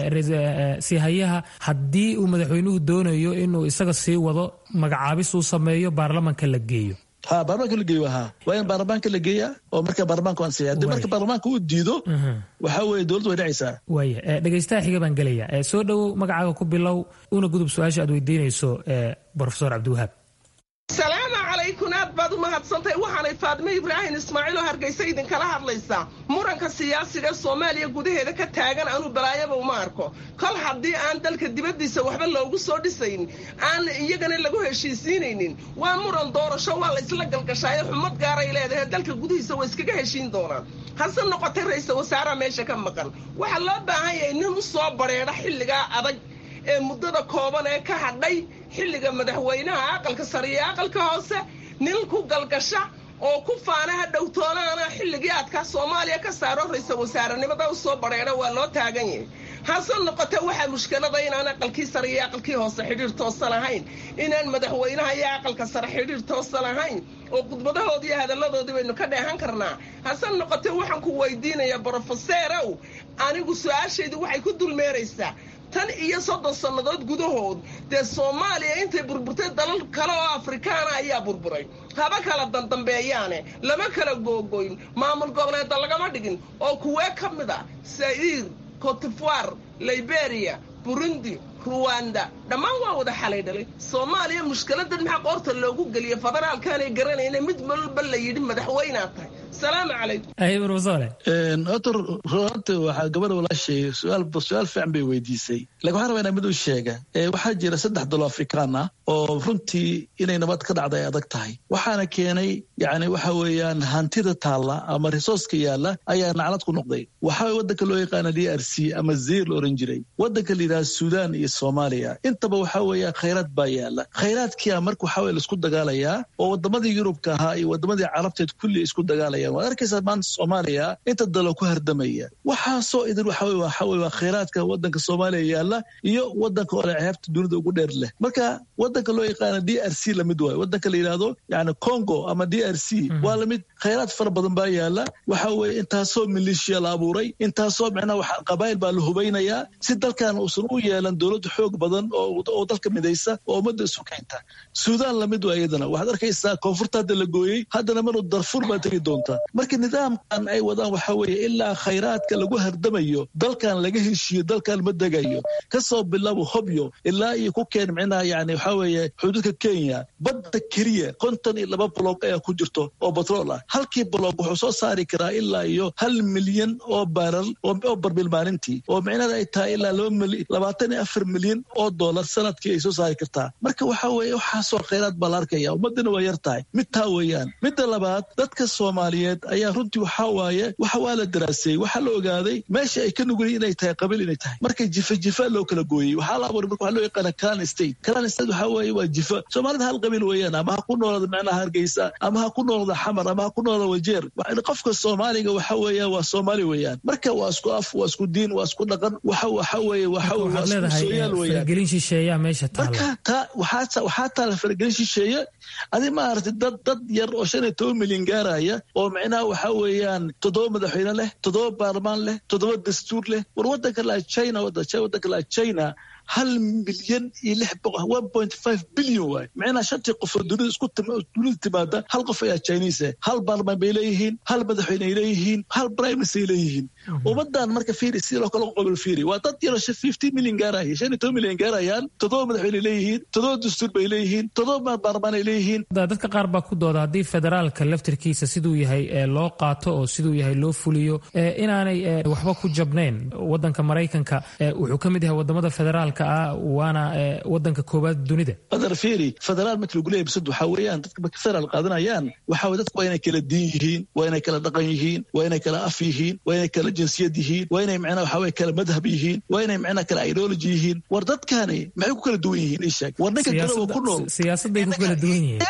sihayaha haddii uu madaxweynuhu doonayo inuu isaga sii wado magacaabis uu sameeyo baarlamanka la geeyo ha baarlamaanka la geeyo ha waa in baarlamaanka la geeya oo marka baarlamaanka ansiya haddii marka baarlamaanka uu diido waxaa weeye dowladdu way dhacaysaa waaya dhegaystaha xiga baan gelaya soo dhowow magacaaga ku bilow una gudub su-aasha aad weydiinayso profesor cabdiwahaab salaamu calaykum aad baad u mahadsantahay waxaanay faadimo ibraahim ismaaciil oo hargaysa idinkala hadlaysaa muranka siyaasiga ee soomaaliya gudaheeda ka taagan anuu balaayaba uma arko kol haddii aan dalka dibaddiisa waxba loogu soo dhisayn aan iyagana lagu heshiisiinaynin waa muran doorasho waa la isla galgashaayo xumad gaaray leedahay dalka gudihiisa waa iskaga heshiin doonaan hase noqotay ra-iisal wasaaraha meesha ka maqan waxaa loo baahan yahay nin u soo badrheedha xilligaa adag ee muddada kooban ee ka hadhay xilliga madaxweynaha aqalka sare iyo aqalka hoose nin ku galgasha oo ku faana ha dhowtoonaana xilligii aadkaa soomaaliya ka saaro ra-iisal wasaarenimada u soo badheedha waa loo taagan yahay hase noqote waxaa mushkilada inaan aqalkii sare iyo aqalkii hoose xidhiir toosan ahayn inaan madaxweynaha iyo aqalka sare xidhiir toosan ahayn oo khudbadahoodii iyo hadalladoodii baynu ka dheehan karnaa hase noqote waxaan ku weydiinayaa brofeseerow anigu su-aashaydu waxay ku dulmeeraysaa tan iyo soddon sannadood gudahood dee soomaaliya intay burburtay dalal kale oo afrikaana ayaa burburay haba kala dandambeeyaane lama kala googoyn maamul goboleedda lagama dhigin oo kuwee ka mid a sa'iir cotifoir liberia burundi ruwanda dhammaan waa wada xalay dhalay soomaaliya mushkiladan maxaa qoorta loogu geliya federaalkaanay garanayna mid walba la yidhi madaxweynaa tahay salaamu calaykum horta runta waxaa gabadha walaashay su-aal su-aal fiican bay weydiisay lakin waxaan rabaa inaa mid u sheega waxaa jira saddex dalo afrikaan ah oo runtii inay nabad ka dhacda ay adag tahay waxaana keenay yani waxa weeyaan hantida taalla ama risooska yaalla ayaa naclad ku noqday waxaa wadanka loo yaqaana d r c ama zeyr la oran jiray wadanka la yidhaha suudaan iyo soomaaliya intaba waxaa weeya khayraad baa yaalla khayraadkia marka waxaa weye laisku dagaalayaa oo wadamadii yurubka ahaa iyo wadamadii carabteed kulli isku dagaalayaan waad arkaysaa maanta soomaaliya inta dalo ku hardamaya waxaasoo idin waxa weye waxa weye waa khayraadka wadanka soomaaliya yaalla iyo wadanka ole ceebta dunida ugu dheer leh marka wadanka loo yaqaana d r c lamid waayo wadanka la yidhaahdo yani congo ama d r c waa lamid khayraad fara badan baa yaalla waxa weye intaasoo maleeshiya la abuuray intaasoo micnaha qabaayil baa la hubaynayaa si dalkan uusan u yeelan dowlad xoog badan oo dalka midaysa oo ummadda isu keenta suudaan lamid waa iyadana waxaad arkaysaa koonfurta hadda la gooyey haddana manu darfur baa tegi doonta marka nidaamkan ay wadaan waxaa weeye ilaa khayraadka lagu hardamayo dalkan laga heshiiyo dalkan ma degayo kasoo bilabo hobyo ilaa iyo ku keen micnaha yani waxaa weeye xuduudka kenya badda keliya konton iyo laba boloog ayaa ku jirto oo batrool ah halkii boloog wuxuu soo saari karaa ilaa iyo hal milyan oo baaral oo barbil maalintii oo micnada ay tahay ilaa labaatan iyo afar milyan oo dollar sanadkii ay soo saari kartaa marka waxa weeye waxaasoo khayraad baa la arkaya ummadana waa yar tahay mid taa weeyaan midda labaad dadka soomaaliyeed ayaa runtii waxaa waaye waxa waa la daraaseeyey waxaa la ogaaday meesha ay ka nugulay inay tahay qabiil inay tahay marka jifa jifa loo kala gooyey waxaa la abuuray marka waxaa loo yaqaana clan state clan state waxaa weeye waa jifa soomaalida hal qabiil weeyaan ama ha ku noolada macnaha hargeysa ama ha ku noolada xamar ama ha ku noolada wajeer qofka soomaaliga waxa weeya waa soomaali weeyaan marka waa isku af waa isku diin waa isku dhaqan waxa waxa weeye waxa waa isku sooyaal weeyaan faragelin shisheeyaa meesha taala marka taa waxaa waxaa taala faragelin shisheeye adi maaragtay dad dad yar oo shan iyo toban milyan gaaraya oo oo micnaha waxa weeyaan toddoba madaxweyne leh toddoba baarlamaan leh toddoba dastuur leh war waddanka laa china waddanka laa china hal milyan iyo lix boqol one point five billion waay micnaha shantii qof oo dunida isku dunida timaada hal qof ayaa chinese hal baarlamaan bay leeyihiin hal madaxweyne ay leeyihiin hal prime minister ay leeyihiin ummadan marka fiiri sidii loo kala qobol fiiri waa dad yaroo fifty million gaaraya shan iyo toban milyan gaarayaan toddoba madaxweyne ay leeyihiin toddoba dastuur bay leeyihiin toddoba baarlamaan ay leeyihiin dadka qaar baa ku dooda haddii federaalka laftirkiisa siduu yahay loo qaato oo siduu yahay loo fuliyo inaanay waxba ku jabnayn wadanka maraykanka wuxuu ka mid yahay wadamada federaalka ah waana wadanka koowaad dunida adar fiiri federaal marka lagu leeyahay bisad waxaa weeyaan dadka marka federaal qaadanayaan waxaa weye dadka waa inay kala diin yihiin waa inay kala dhaqan yihiin waa inay kala af yihiin waa inay kala jinsiyad yihiin waa inay macnaha waxaa weye kala madhab yihiin waa inay macnaha kala ideology yihiin war dadkani maxay ku kala duwan yihiin ii sheeg war ninka garowa ku nool siyaasadday ku kala duwan yihiin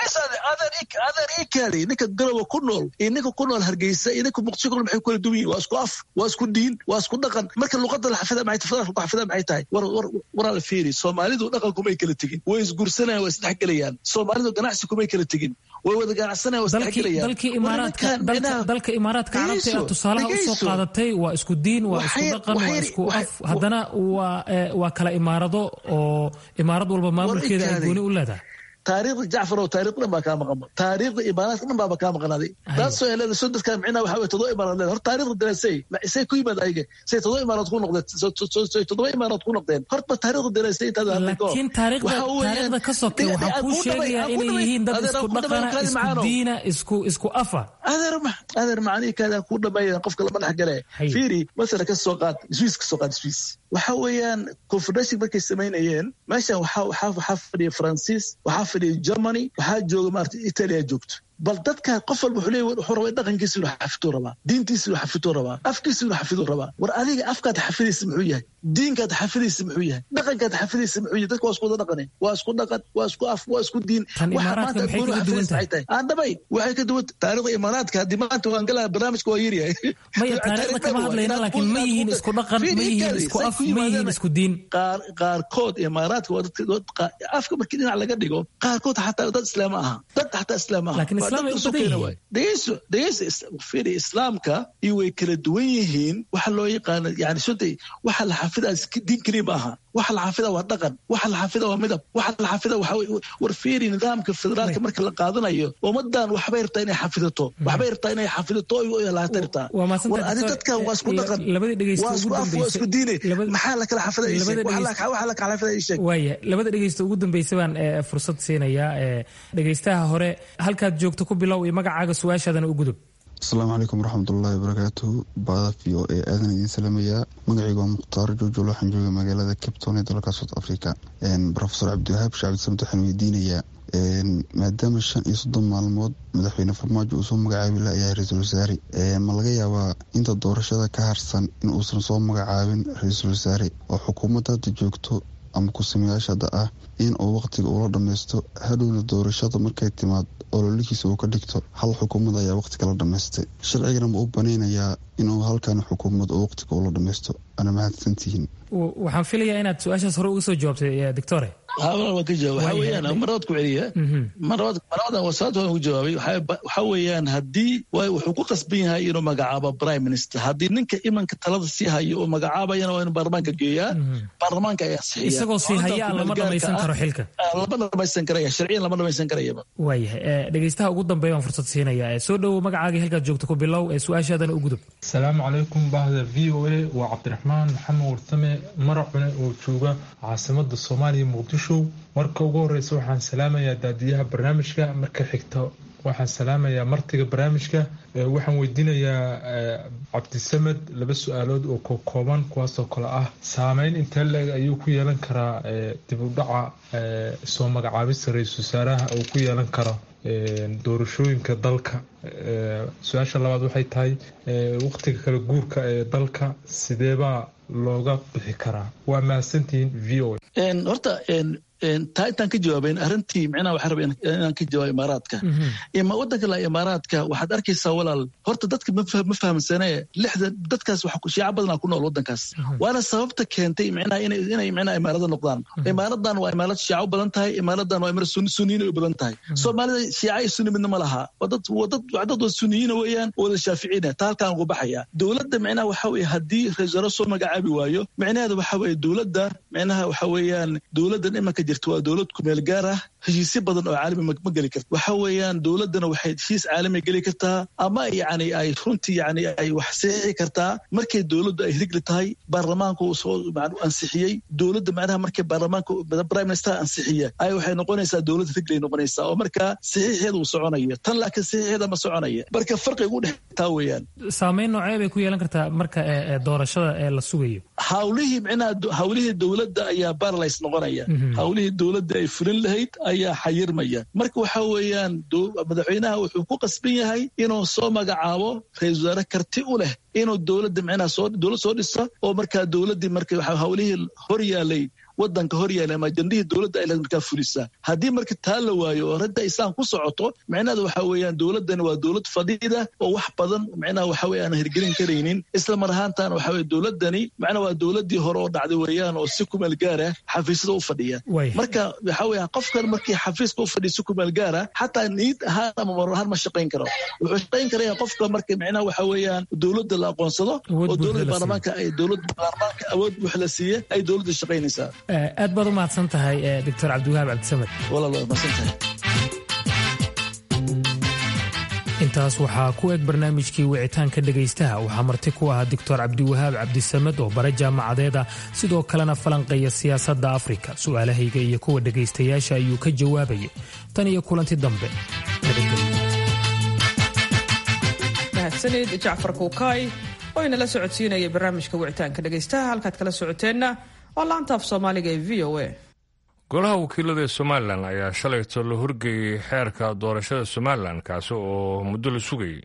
adar ii kaali ninka garowa ku nool iyo ninka ku nool hargeysa iyo ninka muqdisho ku nool maxay ku kala duwan yihin waa isku af waa isku diin waa isku dhaqan marka luqada la xafida maxay federaalka ku xafida maxay tahay war war waraa la fiiri soomaalidu dhaqan kumay kala tegin way isguursanayaan waa isdhexgelayaan soomaalidu ganacsi kumay kala tegin way wada ganacsanayaan waa isdhexgelayaan dalkii imaaraadka dalka imaaraadka carabta ee tusaalaha usoo qaadatay waa isku diin waa isku dhaqan waa isku af haddana waa waa kala imaarado oo imaarad walba maamulkeeda ay gooni u leedahay taariikhda jacfar oo taariikh dhan baa kaa maqan taariikhda imaaraadka dhan baaba kaa maqanaaday taasoo helada soo dadkaan micnaha waxa weye toddoba imaaraad leeda hor taariikhda daraasay say ku yimaad ayaga say toddoba imaaraad ku noqdeen say toddoba imaaraad ku noqdeen horta taariikhda daraasay intaad laakiin taariikhda taariikhda ka sokay waxaa kuu sheegayaa inay yihiin dad isku dhaqana isku diina isku isku afa adeer adeer macanihi kaadaan kuu dhameeyan qofka lama dhex gale fiiri masala ka soo qaad swiss ka soo qaad swiss waxa weeyaan confederation markay samaynayeen meeshan waxaa waxaa waxaa fadhiya faransiis waxaa fadhiya germany waxaa jooga maarata italia joogto bal dadka qof walba wuxuu leeyahy wuxuu rabaa dhaqankiisa inuu xafiduu rabaa diintiisa inuu xafiduu rabaa afkiisa inuu xafiduu rabaa war adiga afkaad xafidaysa muxuu yahay diinkaad xafidaysa muxuu yahay dhaqankaad xafidaysa muxuu yahay dadka waa isku wada dhaqane waa isku dhaqan waa isku af waa isku diin waxa maanta gooni xafidaysa maxay tahay aan dhabay waxay ka duwan taariikhda imaaraadka haddii maanta waan galaa barnaamijka waa yaryahay maya taariikhda kama hadlayna laakiin ma yihiin isku dhaqan ma yihiin isku af ma yihiin isku diin qaar qaarkood imaaraadka waa dadka afka markii dhinac laga dhigo qaarkood xataa dad islaam aha dad xataa islaam aha laakiin islaam ay u badan yihiin dhegeyso dhegeyso fiiri islaamka iyo way kala duwan yihiin waxa loo yaqaano yani sunday waxa la xafidaa diin keliya ma aha waxa la xafida waa dhaqan waxa la xafida waa midab waxa la xafida waxa war fiiri nidaamka federaalka marka la qaadanayo ummadan waxbay rabtaa inay xafidato waxbay rabtaa inay xafidato oy laata rabtaa war adi dadkan waa isku dhaqan waa isku af waa isku diine maxaa la kala xafida waxa la kala xafida sheeg waaya labada dhegeysta ugu dambeysa baan fursad siinayaa dhegeystaha hore halkaad joogto ku bilow iyo magacaaga su-aashaadana u gudub asalaamu calaykum waraxmatullaahi wabarakaatuhu baada v o e aadan idiin salaamayaa magacaygu waa mukhtaar joojol waxaan jooga magaalada capton ee dalka south africa rofesor cabdiwahaab shacabdisamed waxaan weydiinayaa maadaama shan iyo soddon maalmood madaxweyne farmaajo uu soo magacaabi layahay ra-iisul wasaare ma laga yaabaa inta doorashada ka harsan in uusan soo magacaabin ra-iisul wasaare oo xukuumadda hadda joogto ama ku-sameyaasha hadda ah in uu wakhtiga ula dhammaysto hadhowna doorashada markay timaad ololihiisa uu ka dhigto hal xukuumad ayaa wakhtiga la dhammaystay sharcigana ma u banaynayaa inuu halkan xukuumad oo wakhtiga ula dhammaysto ana mahadsantihiin waxaan filayaa inaad su-aashaas hore uga soo jawaabtay doctore waa ka jawaab waxaa weeyaan marabad ku celiya marabad marabadan wasaad waan ugu jawaabay waxaa weeyaan haddii wuxuu ku qasban yahay inuu magacaabo prime minister haddii ninka imanka talada sii hayo uu magacaabayana waa inuu baarlamaanka geeyaa baarlamaanka ayaa sixiya isagoo sii haya lama dhamaysan karo xilka lama dhamaysan karaya sharciyan lama dhamaysan karayaba waayahay dhegeystaha ugu dambeeya waan fursad siinaya soo dhowow magacaagii halkaad joogto ku bilow ee su-aashaadana u gudub asalaamu calaykum bahda v o a waa cabdiraxmaan maxamed warsame maracune oo jooga caasimada soomaaliya muqdisho marka ugu horeysa waxaan salaamayaa daadiyaha barnaamijka marka xigta waxaan salaamayaa martiga barnaamijka waxaan weydiinayaa cabdisamed laba su-aalood oo kokooban kuwaasoo kale ah saameyn intee leeg ayuu ku yeelan karaa dib u dhaca soo magacaabista ra-iisul wasaaraha uu ku yeelan karo doorashooyinka dalka su-aasha labaad waxay tahay waqtiga kala guurka ee dalka sideebaa looga bixi karaa waa mahadsantihiin v o horta taa intaan ka jawaabayn arrintii micnaha waxaa raba inaan ka jawaabo imaaraadka ima waddanka la imaaraadka waxaad arkaysaa walaal horta dadka ma fahamsanee lixda dadkaas shiica badanaa ku nool waddankaas waana sababta keentay micnaha inay micnaha imaarada noqdaan imaaradan waa imaarad shiica u badan tahay imaaradan waa imaarad sunniin u badan tahay soomaalida shiica iyo sunni midna ma laha dad dad waa sunniyiina weeyaan wada shaaficiina taa halkaan ugu baxaya dowladda micnaha waxa weye haddii ra-isul wasaare soo magacaabi waayo micnaheeda waxa weye dowladda micnaha waxa weeyaan dowladdan imanka jirta waa dowlad kumeel gaar ah heshiisyo badan oo caalami ma geli karto waxa weeyaan dowladdana waxay heshiis caalami geli kartaa ama yacni ay runtii yacni ay wax saxiixi kartaa markay dowladdu ay rigli tahay baarlamaanka uu soo ansixiyey dowladda macnaha markay baarlamaanka prime minister ansixiya ay waxay noqonaysaa dowlad riglay noqonaysaa oo markaa saxiixeeda uu soconaya tan laakiin saxiixeeda ma soconaya marka farqiga u dhex taa weeyaan saameyn noocee bay ku yeelan kartaa marka doorashada ee la sugayo hawlihii micnaha hawlihii dowladda ayaa baralays noqonaya hawlihii dowladda ay fulin lahayd ayaa xayirmaya marka waxa weeyaan madaxweynaha wuxuu ku qasban yahay inuu soo magacaabo ra-isul wasaare karti u leh inuu dowladda micnaha soo dowlad soo dhisa oo markaa dowladdii marka hawlihii hor yaalay wadanka hor yaala ama ajandihii dowladda ay markaa fulisa haddii marka taa la waayo oo radda isaan ku socoto micnaheeda waxa weeyaan dowladdani waa dowlad fadhiida oo wax badan micnaha waxa weye aan hirgelin karaynin isla mar ahaantaana waxa weye dowladdani macnaha waa dowladdii hore oo dhacday weeyaan oo si kumeel gaara xafiisyada u fadhiya marka waxa weeye qofkan markii xafiiska u fadhiya si kumeel gaara xataa niid ahaan ama mar ahaan ma shaqayn karo wuxuu shaqayn karaya qofka marka micnaha waxa weeyaan dowladda la aqoonsado oo dowladda baarlamaanka ay dowladda baarlamaanka awood wax la siiya ay dowladda shaqaynaysaa aad baad u mahadsan tahay doctor cabdiwahaab cabdisamed intaas waxaa ku eg barnaamijkii wicitaanka dhegaystaha waxaa marti ku ahaa doctor cabdiwahaab cabdisamed oo bare jaamacadeeda sidoo kalena falanqeeya siyaasadda afrika su'aalahayga iyo kuwa dhegaystayaasha ayuu ka jawaabayay tan iyo kulanti dambe mahadsanid jacfar kuukaay oo inala socodsiinaya barnaamijka wicitaanka dhegaystaha halkaad kala socoteenna waa laanta af soomaaliga ee v o a golaha wakiilada ee somalilan ayaa shalayto la horgeeyey xeerka doorashada somalilan kaasi oo muddo la sugayay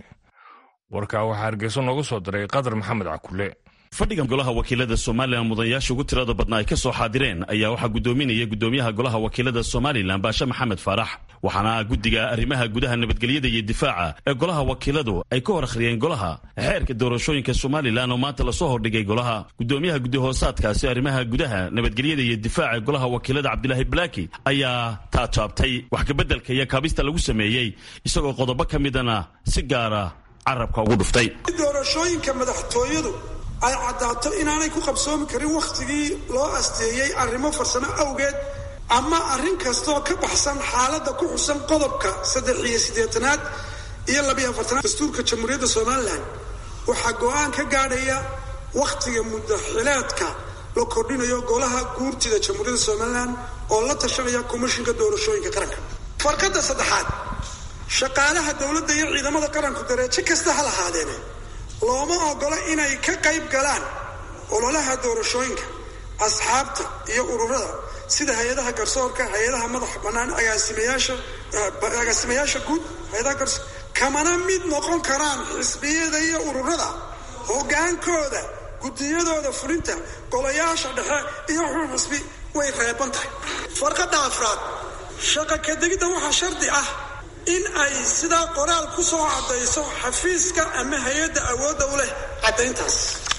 warkaa waxaa hargeyso noogu soo diray qadar maxamed cakule fadhigan golaha wakiilada somalilan mudanayaasha ugu tirada badna ay ka soo xaadireen ayaa waxaa gudoominaya gudoomiyaha golaha wakiilada somalilan baashe maxamed faarax waxaana guddiga arrimaha gudaha nabadgelyada iyo difaaca ee golaha wakiiladu ay ka hor akhriyeen golaha xeerka doorashooyinka somalilan oo maanta lasoo hordhigay golaha gudoomiyaha gudahoosaadkaasi arrimaha gudaha nabadgelyada iyo difaaca ee golaha wakiilada cabdilaahi balaaki ayaa taajaabtay wax kabeddelka iyo kaabista lagu sameeyey isagoo qodobo ka midana si gaara carabka ugu dhuftay doorashooyinka madaxtooyadu ay caddaato inaanay ku qabsoomi karin wakhtigii loo asteeyey arrimo farsamo awgeed ama arrin kastaoo ka baxsan xaaladda ku xusan qodobka saddex iyo siddeetanaad iyo labiyo afartanaad dastuurka jamhuuriyadda somalilan waxaa go-aan ka gaadhaya wakhtiga muddaxileedka la kordhinayo golaha guurtida jamhuuriyadda somalilan oo la tashanaya komishinka doorashooyinka qaranka farqadda saddexaad shaqaalaha dowladda iyo ciidamada qaranku dareejo kasta ha lahaadeene looma ogola inay ka qayb galaan ololaha doorashooyinka asxaabta iyo ururada sida hay-adaha garsoorka hay-adaha madaxa bannaan agaasimayaasha agaasimayaasha guud hay-adaha garsoor kamana mid noqon karaan xisbiyada iyo ururada hoggaankooda guddiyadooda fulinta golayaasha dhexe iyo xul xisbi way reeban tahay farqadda afraad shaqa kadegidda waxaa shardi ah in ay sidaa qoraal ku soo caddayso xafiiska ama hay-adda awoodda u leh caddayntaas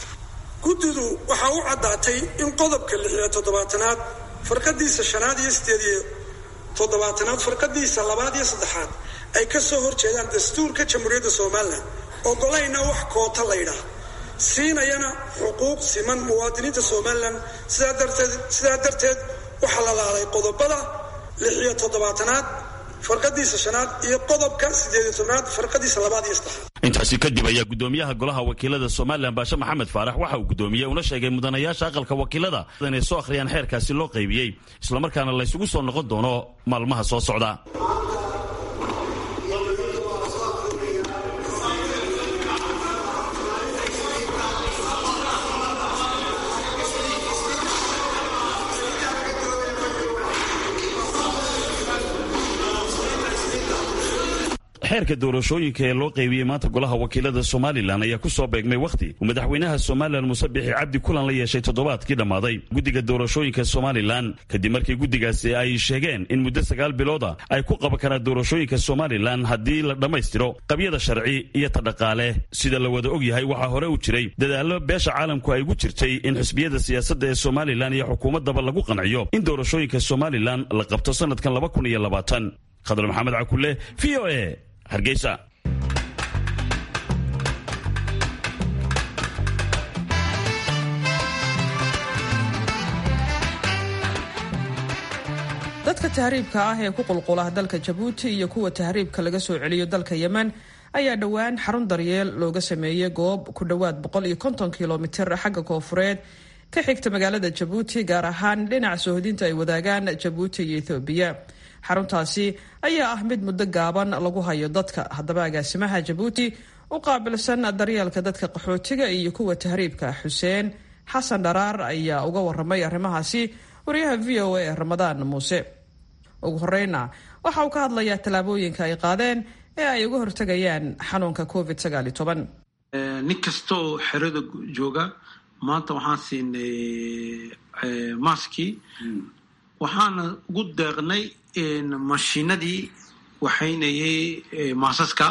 guddidu waxaa u caddaatay in qodobka lix iyo toddobaatanaad farqadiisa shanaad iyo sideed iyo toddobaatanaad farqadiisa labaad iyo saddexaad ay ka soo horjeedaan dastuurka jamhuuriyadda somalilan ogolayna wax koota laydhaah siinayana xuquuq siman muwaadiniinta somalilan sidaa darteed sidaa darteed waxaa la laalay qodobada lix iyo toddobaatanaad farqadiisa shanaad iyo qodobka sideediyo tobnaad farqadiisa labaad iyo saddexaad intaasi kadib ayaa gudoomiyaha golaha wakiilada somalilan baashe maxamed faarax waxa uu gudoomiyey una sheegay mudanayaasha aqalka wakiilada inay soo akhriyaan xeerkaasi loo qaybiyey islamarkaana laysugu soo noqon doono maalmaha soo socda xeerka doorashooyinka ee loo qaybiyey maanta golaha wakiilada somalilan ayaa ku soo beegmay wakhti uu madaxweynaha somalilan muuse bixi cabdi kulan la yeeshay toddobaadkii dhammaaday guddiga doorashooyinka somalilan kadib markii guddigaasi ay sheegeen in muddo sagaal bilooda ay ku qaban karaan doorashooyinka somalilan haddii la dhammaystiro qabyada sharci iyo ta dhaqaale sida la wada og yahay waxaa hore u jiray dadaallo beesha caalamku ay ugu jirtay in xisbiyada siyaasadda ee somalilan iyo xukuumaddaba lagu qanciyo in doorashooyinka somalilan la qabto sanadkan laba kun iyo labaatan khadar maxamed cakule v o e hargeysa dadka tahriibka ah ee ku qulqula dalka jabuuti iyo kuwa tahriibka laga soo celiyo dalka yemen ayaa dhowaan xarun daryeel looga sameeyey goob ku dhowaad boqol iyo konton kilomitir xagga koofureed ka xigta magaalada jabuuti gaar ahaan dhinaca soohodinta ay wadaagaan jabuuti iyo ethoobiya xaruntaasi ayaa ah mid muddo gaaban lagu hayo dadka haddaba agaasimaha jabuuti u qaabilsan daryeelka dadka qaxootiga iyo kuwa tahriibka xuseen xasan dharaar ayaa uga waramay arrimahaasi wariyaha v o a ee ramadaan muuse ugu horeyna waxa uu ka hadlayaa tallaabooyinka ay qaadeen ee ay uga hortegayaan xanuunka covid sagaaliyo toban nin kasta oo xerada jooga maanta waxaan siinay maskii waxaana ugu deeqnay mashiinadii waxaynayay maasaska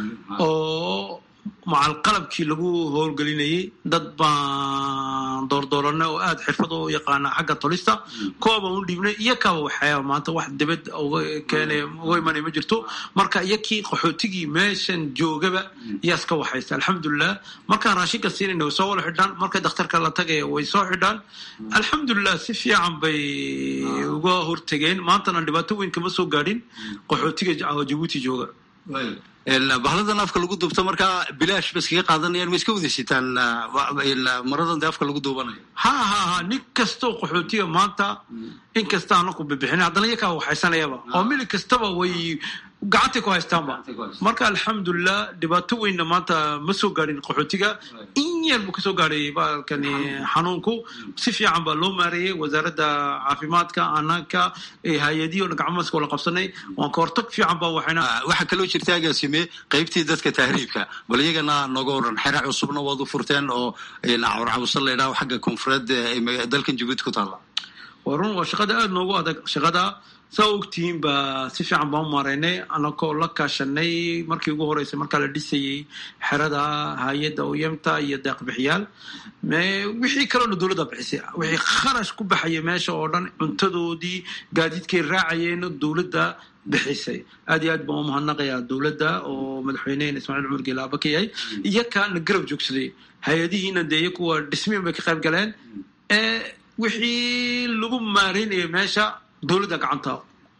oo macal qalabkii lagu howlgelinayay dad baan doordooranay oo aada xirfad u yaqaana xagga tolista koobaan u dhiibnay iyo kaba waxyaaba maanta wax dibad uga keenay uga imanay ma jirto marka iyo kii qaxootigii meeshan joogaba yaas ka waxaysta alxamdulilah markaan raashinka siinayna way soo wala xidhaan marka dakhtarka la tagaya way soo xidhaan alxamdulilah si fiican bay uga hortegeen maantana dhibaato weyn kama soo gaadhin qaxootiga jabuuti jooga bahaladan afka lagu duubto markaa bilaash ba iskaga qaadanayaan ma iska wadasitaan maradan de afka lagu duubanayo ha ha ha nin kastoo qaxootiga maanta in kasta ana ku bibixin haddana iyakaa waxaysanayaba oo mili kastaba way gacantay ku haystaanba marka alxamdulilah dhibaato weynna maanta ma soo gaadhin qaxootiga in yar buu kasoo gaadhay baalkani xanuunku si fiican baa loo maareeyey wasaaradda caafimaadka anaanka hay-adiyo gacmaska wala qabsanay waan ka hortag fiican baa waxayna waxaa kaloo jirta agaasime qaybtii dadka tahriibka bal iyagana nooga waran xera cusubna waad u furteen oo cawrcawsa la idhaho xagga koonfureed dalkan jabuuti ku taalla waa run waa shaqada aada noogu adag shaqada saa ogtihiin baa si fiican baan u maareynay anakoo la kaashanay markii ugu horeysay markaa la dhisayey xerada hay-adda oyamta iyo deeqbixiyaal wixii kaloona dowladda bixisay wixii kharash ku baxaya meesha oo dhan cuntadoodii gaadiidkay raacayeen dowladda bixisay aad iyo aad baan u mahadnaqayaa dowladda oo madaxweynehena ismaaciil cumar geelaaba ka yahay iyo kaana garab joogsaday hay-adihiina dee iyo kuwa dhismiin bay ka qayb galeen ee wixii lagu maareynaya meesha dowladda gacanta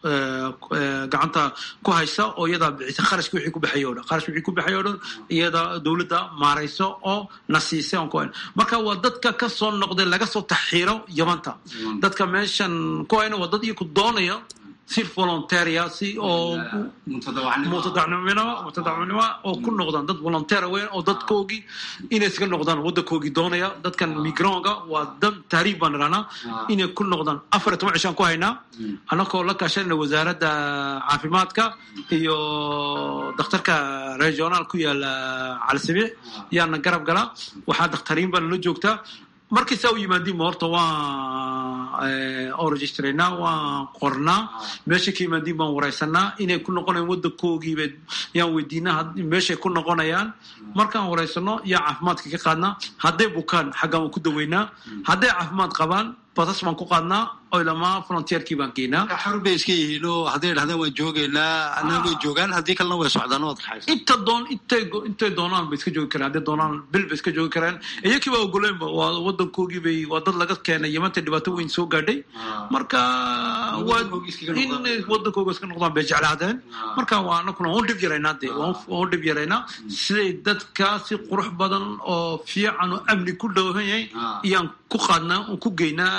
gacanta ku haysa oo iyadaa bixisa kharashki wixii ku baxay o dhan kharash wixii ku baxay o dhan iyada dowladda maarayso oo na siisay on ku hayn marka waa dadka ka soo noqday laga soo taxiiro yamanta dadka meeshan ku hayna waa dad iyo ku doonaya si volunteeria si oo mutadacnimo mutadacnimo oo ku noqdaan dad volunteer weyn oo dadkoogii inay iska noqdaan waddankoogii doonaya dadkan migronga waa dad tahriib baan idhahnaa inay ku noqdaan afar iyo toban cishaan ku haynaa annagoo la kaashanayna wasaaradda caafimaadka iyo dakhtarka regionaal ku yaala calisabiix yaana garab gala waxaa dakhtariin baa nala joogtaa markii saa u yimaadiinba horta waan oo registraynaa waan qornaa meesha ka yimaadiin baan waraysanaa inay ku noqonayaan waddankoogiiba yaan weydiinaa meeshay ku noqonayaan markaan waraysano yaa caafimaadka ka qaadnaa hadday bukaan xaggaan waan ku daweynaa hadday caafimaad qabaan basas baan ku qaadnaa oo ilamaa frontierkii baan geynaa xarun bay iska yihiin oo hadday dhahdaan waan joogaynaa anaa way joogaan haddii kalena way socdaan waad raxaysa inta doon intay intay doonaan bay iska joogi karaan hadday doonaan bil bay iska joogi karaan iyakii baa ogoleenba waa waddankoogii bay waa dad laga keenay yamanta dhibaato weyn soo gaadhay marka waa in waddankooga iska noqdaan bay jeclaadeen marka waa anakuna waan u dhib yaraynaa dee waan u dhib yaraynaa siday dadka si qurux badan oo fiican oo amni ku dhowhan yahay iyaan ku qaadnaa ku geynaa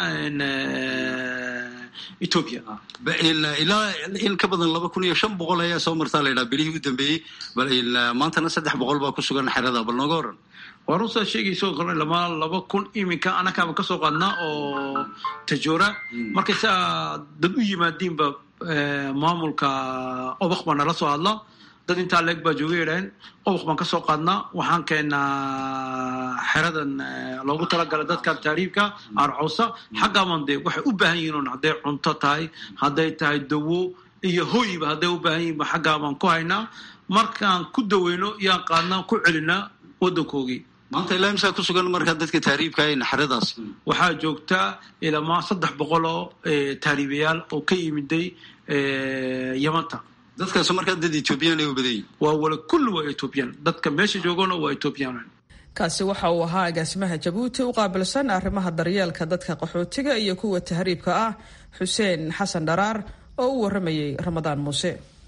ethiopia ilaa in ka badan laba kun iyo shan boqol ayaa soo martaa la yidhaha bilihii u dambeeyey bal maantana saddex boqol baa ku sugan xerada bal nooga waran waa runsaa sheegayso kale lama laba kun iminka anakaaba kasoo qaadnaa oo tajoora markay saa dad u yimaadiinba maamulka obak baa nala soo hadla dad intaa leeg baa jooga yidhaheen obak baan kasoo qaadnaa waxaan keenaa xeradan loogu talagalay dadka taariibka arcowsa xaggaaban dee waxay u baahan yihiin un hadday cunto tahay hadday tahay dawo iyo hoyba hadday u baahan yihiinba xaggaabaan ku haynaa markaan ku daweyno yaan qaadnaa ku celinaa waddankoogii maanta ilaa imsaa ku sugan markaa dadka taariibka ayna xeradaas waxaa joogtaa ilamaa saddex boqol oo taariibayaal oo ka yimiday yamanta dadkaas markaa dad ethoobiyan ay u badan yihin waa wala kulli waa ethoobiyan dadka meesha joogana waa ethoobiyan kaasi waxa uu ahaa agaasimaha jabuuti u qaabilsan arrimaha daryeelka dadka qaxootiga iyo kuwa tahriibka ah xuseen xasan dharaar oo u waramayay ramadaan muuse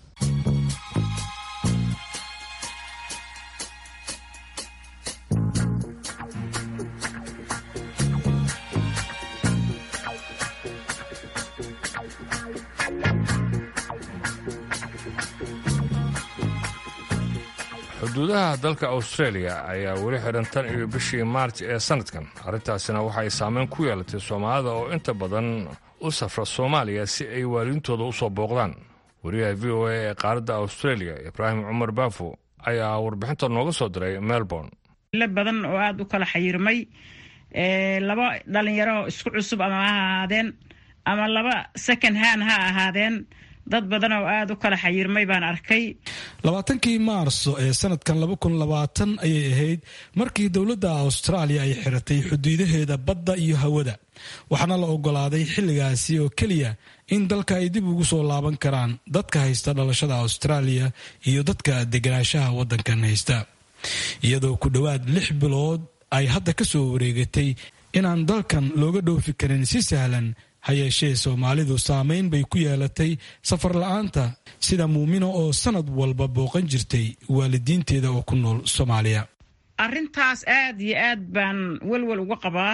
xuduudaha dalka australia ayaa weli xidhan tan iyo bishii maarj ee sanadkan arrintaasina waxay saameyn ku yeelatay soomaalida oo inta badan u safra soomaaliya si ay waaliintooda u soo booqdaan wariyaha v o a ee qaaradda australia ibraahim cumar baafo ayaa warbixinta nooga soo diray melbourne ilo badan oo aada u kala xayirmay laba dhalinyaro isku cusub ama ha ahaadeen ama laba second hand ha ahaadeen dad badan oo aada u kala xayirmay baan arkay labaatankii maarso ee sanadkan laba kun labaatan ayay ahayd markii dowladda austraaliya ay xiratay xuduudaheeda badda iyo hawada waxaana la ogolaaday xilligaasi oo keliya in dalka ay dib ugu soo laaban karaan dadka haysta dhalashada austraaliya iyo dadka deganaanshaha waddankan haysta iyadoo ku dhowaad lix bilood ay hadda ka soo wareegatay inaan dalkan looga dhoofi karin si sahlan ha yeeshee soomaalidu saameyn bay ku yeelatay safar la-aanta sida muumino oo sanad walba booqan jirtay waalidiinteeda oo ku nool soomaaliya arrintaas aada iyo aad baan welwel uga qabaa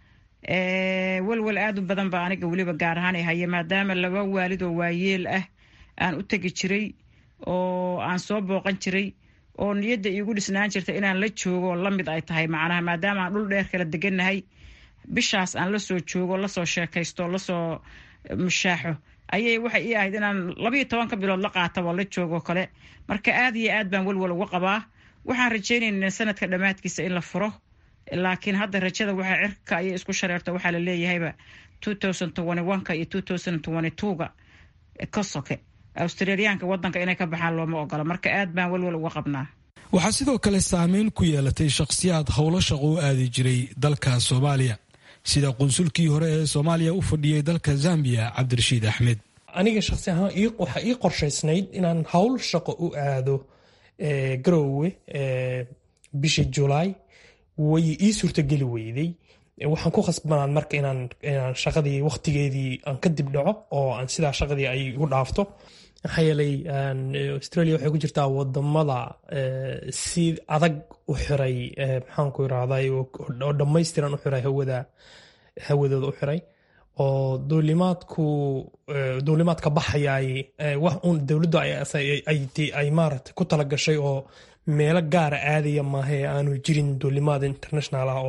welwel aada u badan baa aniga weliba gaar ahaan ay haya maadaama laba waalid oo waayeel ah aan u tegi jiray oo aan soo booqan jiray oo niyadda iigu dhisnaan jirta inaan la joogo la mid ay tahay macnaha maadaama aan dhul dheer kala degannahay bishaas aan lasoo joogo lasoo sheekaysto lasoo mushaaxo ayay waxay ii ahayd inaan labayo tobanka bilood la qaataba la joogo kale marka aada iyo aad baan welwel uga qabaa waxaan rajaynaynaa sanadka dhammaadkiisa in la furo laakiin hadda rajada waxaa cirka ayay isku shareerto waxaa la leeyahayba two thousand twenty one-ka iyo two thousand twenty two-ga ka soke australiyaanka waddanka inay ka baxaan looma ogola marka aad baan welwel uga qabnaa waxaa sidoo kale saameyn ku yeelatay shakhsiyaad howlo shaqo u aadi jiray dalka soomaaliya sida qunsulkii hore ee soomaaliya u fadhiyay dalka zambiya cabdirashiid axmed aniga shakhsi ahaan waxaa ii qorshaysnayd inaan howl shaqo u aado garoowe bishii julaay way ii suurtageli weyday waxaan ku khasbanaan marka inaan shaqadii wakhtigeedii aan ka dib dhaco oo aan sidaa shaqadii ay igu dhaafto maxaa yeelay australia waxay ku jirtaa wadamada si adag u xiray maxaanku irahday oo dhammaystiran u xiray hawada hawadooda u xiray oo duulimaadku duulimaadka baxayay wax uun dowladdu ay maarata ku talagashay oo meelo gaara aadaya maahae aanu jirin duulimaad international ah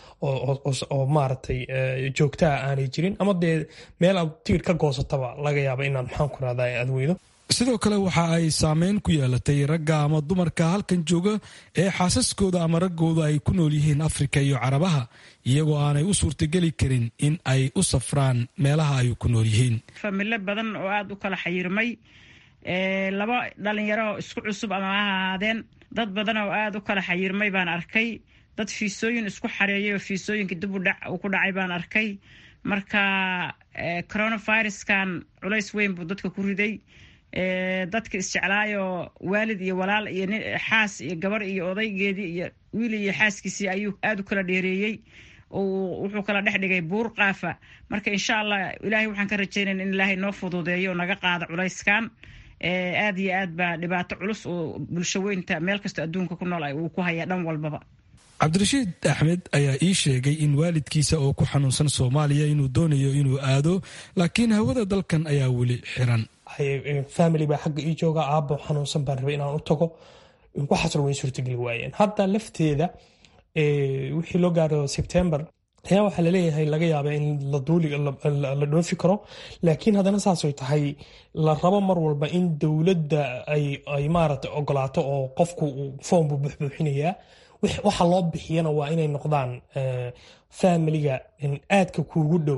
oo maaragtay joogtaa aanay jirin ama dee meel aad tigidh ka goosataba laga yaaba inaad maxaanku irahda aad weydo sidoo kale waxa ay saameyn ku yeelatay ragga ama dumarka halkan jooga ee xaasaskooda ama raggooda ay ku nool yihiin afrika iyo carabaha iyagoo aanay u suurtageli karin in ay u safraan meelaha ay ku nool yihiin familo badan oo aada u kala xayirmay laba dhalinyaro isku cusub ama ha ahaadeen dad badan oo aada u kala xayirmay baan arkay dad fiisooyin isku xareeyay oo fiisooyinka dib uu ku dhacay baan arkay marka coronaviruskan culays weyn buu dadka ku riday dadka isjeclaayoo waalid iyo walaal iyo xaas iyo gabar iyo odaygeedii iyo wiil iyo xaaskiisii ayuu aada u kala dheereeyey wuxuu kala dhex dhigay buur qaafa marka insha allah ilaahay waxaan ka rajeynayna in ilaahay noo fududeeyo oo naga qaado culayskan aada iyo aad baa dhibaato culus oo bulsho weynta meel kastoo adduunka ku nool uu ku hayaa dhan walbaba cabdirashiid axmed ayaa ii sheegay in waalidkiisa oo ku xanuunsan soomaaliya inuu doonayo inuu aado laakiin hawada dalkan ayaa weli xiran family baa xagga ii jooga aabo xanuunsan baan rabay inaan u tago waxaasna way suurtageli waayeen hadda lafteeda wixii loo gaaro sebtember ayaa waxaa laleeyahay laga yaaba in la dhoofi karo laakiin haddana saasay tahay la rabo mar walba in dowladda ay maarata ogolaato oo qofku foom buu buuxbuuxinayaa waxa loo bixiyana waa inay noqdaan familiga aadka kuugu dhow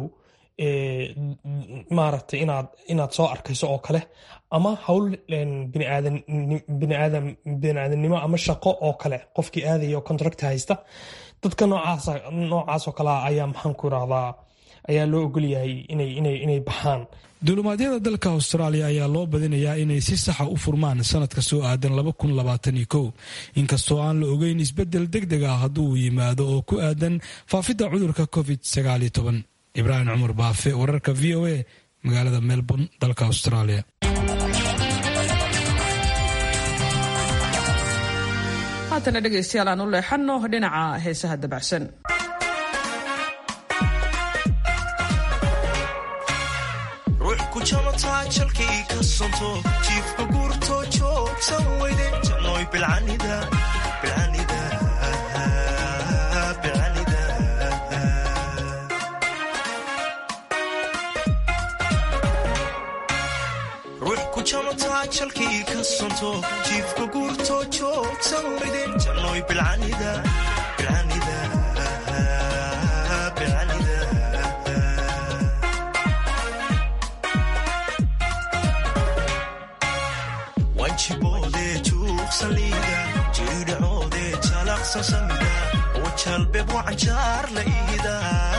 maaragtay inaad inaad soo arkayso oo kale ama hawl biniaadamnimo ama shaqo oo kale qofkii aadaya oo contract haysta dadka noocaasoo kalea ayaa maxaan ku irahdaa ayaa loo ogolyahay inay baxaan duulumaadyada dalka austraaliya ayaa loo badinayaa inay si saxa u furmaan sanadka soo aadan inkastoo aan la ogeyn isbedel deg deg ah hadduu yimaado oo ku aadan faafidda cudurka covid ibraahim cumar baafe wararka v o a magaalada melbourne dalka australia haatana dhegaystayaal aan u leexanno dhinaca heesaha dabacsan ruux ku jamataa jalkii ka sonto jiifka guurto joogsan weyde jannoy bilcanida bilcanida bilcanida ruux ku jamataa jalkii ka sonto jiifka guurto joogsan weyde jannoy bilcanida bilcanida bilcanida wanjiboodee juuqsaliida jiridhacoodee jalaqsan samida oo jalbeeb wacanjaar la ihida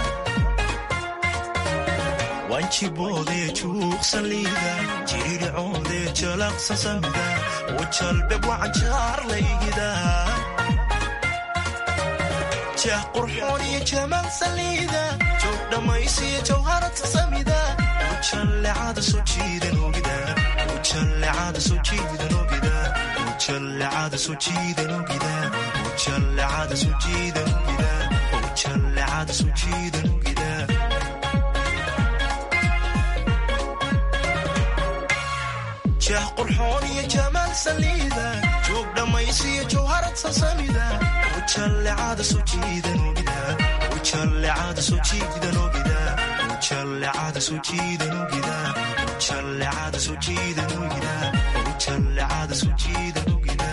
wanjiboodee juuqsaliida jiridhacoodee jalaqsan samida oo jalbeeb wacanjaar la ihida jah qurxoon iyo jamaal saliida joog dhammaysiyo jawharata samida oo jallecada soo jiidan ogida ujallecada soo jiidan ogida ujallecada soo jiidan ogida ujallecada soo jiidan ogida ujallecada soo jiidan ogida jah qurxoon iyo jamaal saliida joog dhammaysiyo jawharad sasamida ujallecada soo jiidan ogida ujallecada soo jiidan ogida ujallecada soo jiidan ogida ujallecada soo jiidan ogida ujallecada soo jiidan ogida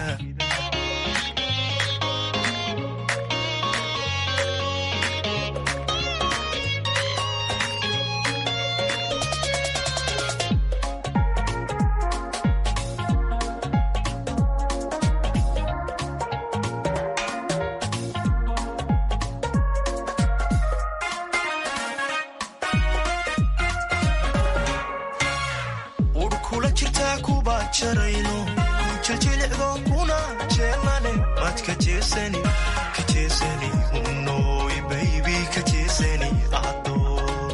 urkula jirtaa kuba jarayno kujajilicdo kuna jeelane mad ka jeesani ka jeesani unoy baybi ka jeesani adoy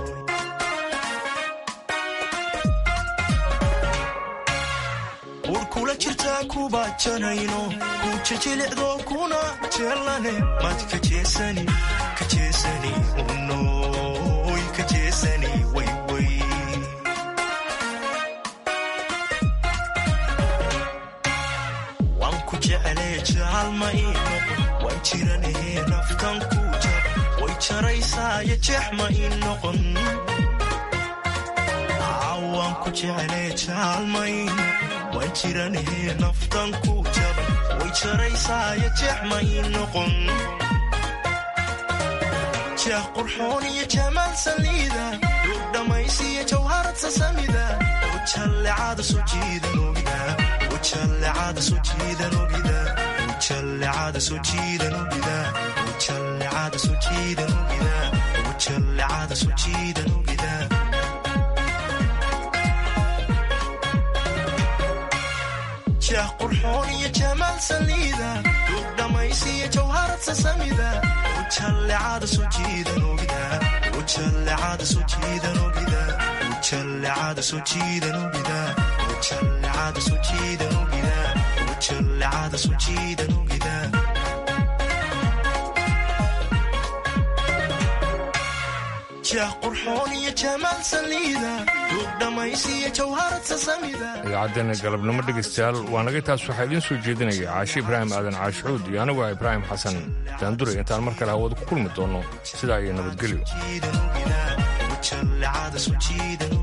urkula jirtaa kuba jarayno kujajilicdo kuna jeelane mad ka jeesani ka jeesani unoy ka jeesani wayway waan ku jeclee jaalma ii noqon waan jiranahee naftan ku jar way jaraysaayo jeex ma ii noqon waan ku jeclee jaalma ii noqon waan jiranahee naftan ku jar way jaraysaayo jeex ma ii noqon jeex qurxoon iyo jamaal saliida duug dhammaysiyo jawharad sasamida oo jallecada soo jiidan ogida ujallecada soo jiidan ogida ujallecada soo jiidan ogida ujallecada soo jiidan ogida ujallecada soo jiidan ogida jeex qurxoon iyo jamaal saliida duug dhammaysiyo jawharad sasamida ujallecada soo jiidan ogida ujallecada soo jiidan ogida ujallecada soo jiidan ogida ujallecada soo jiidan ogida ujallecada soo jiidan ogida jeex qurxoon iyo jamaal saliida duug dhammaysiyo jawharad sasamida idaacaddeena galabnimo dhegaystayaal waa naga taas waxaa idiin soo jeedinaya caashi ibraahim aadan caashucuud iyo anigu ah ibraahim xasan daandure intaan mar kale hawada ku kulmi doonno sidaa iyo nabadgelyo ujallecada soo jiidan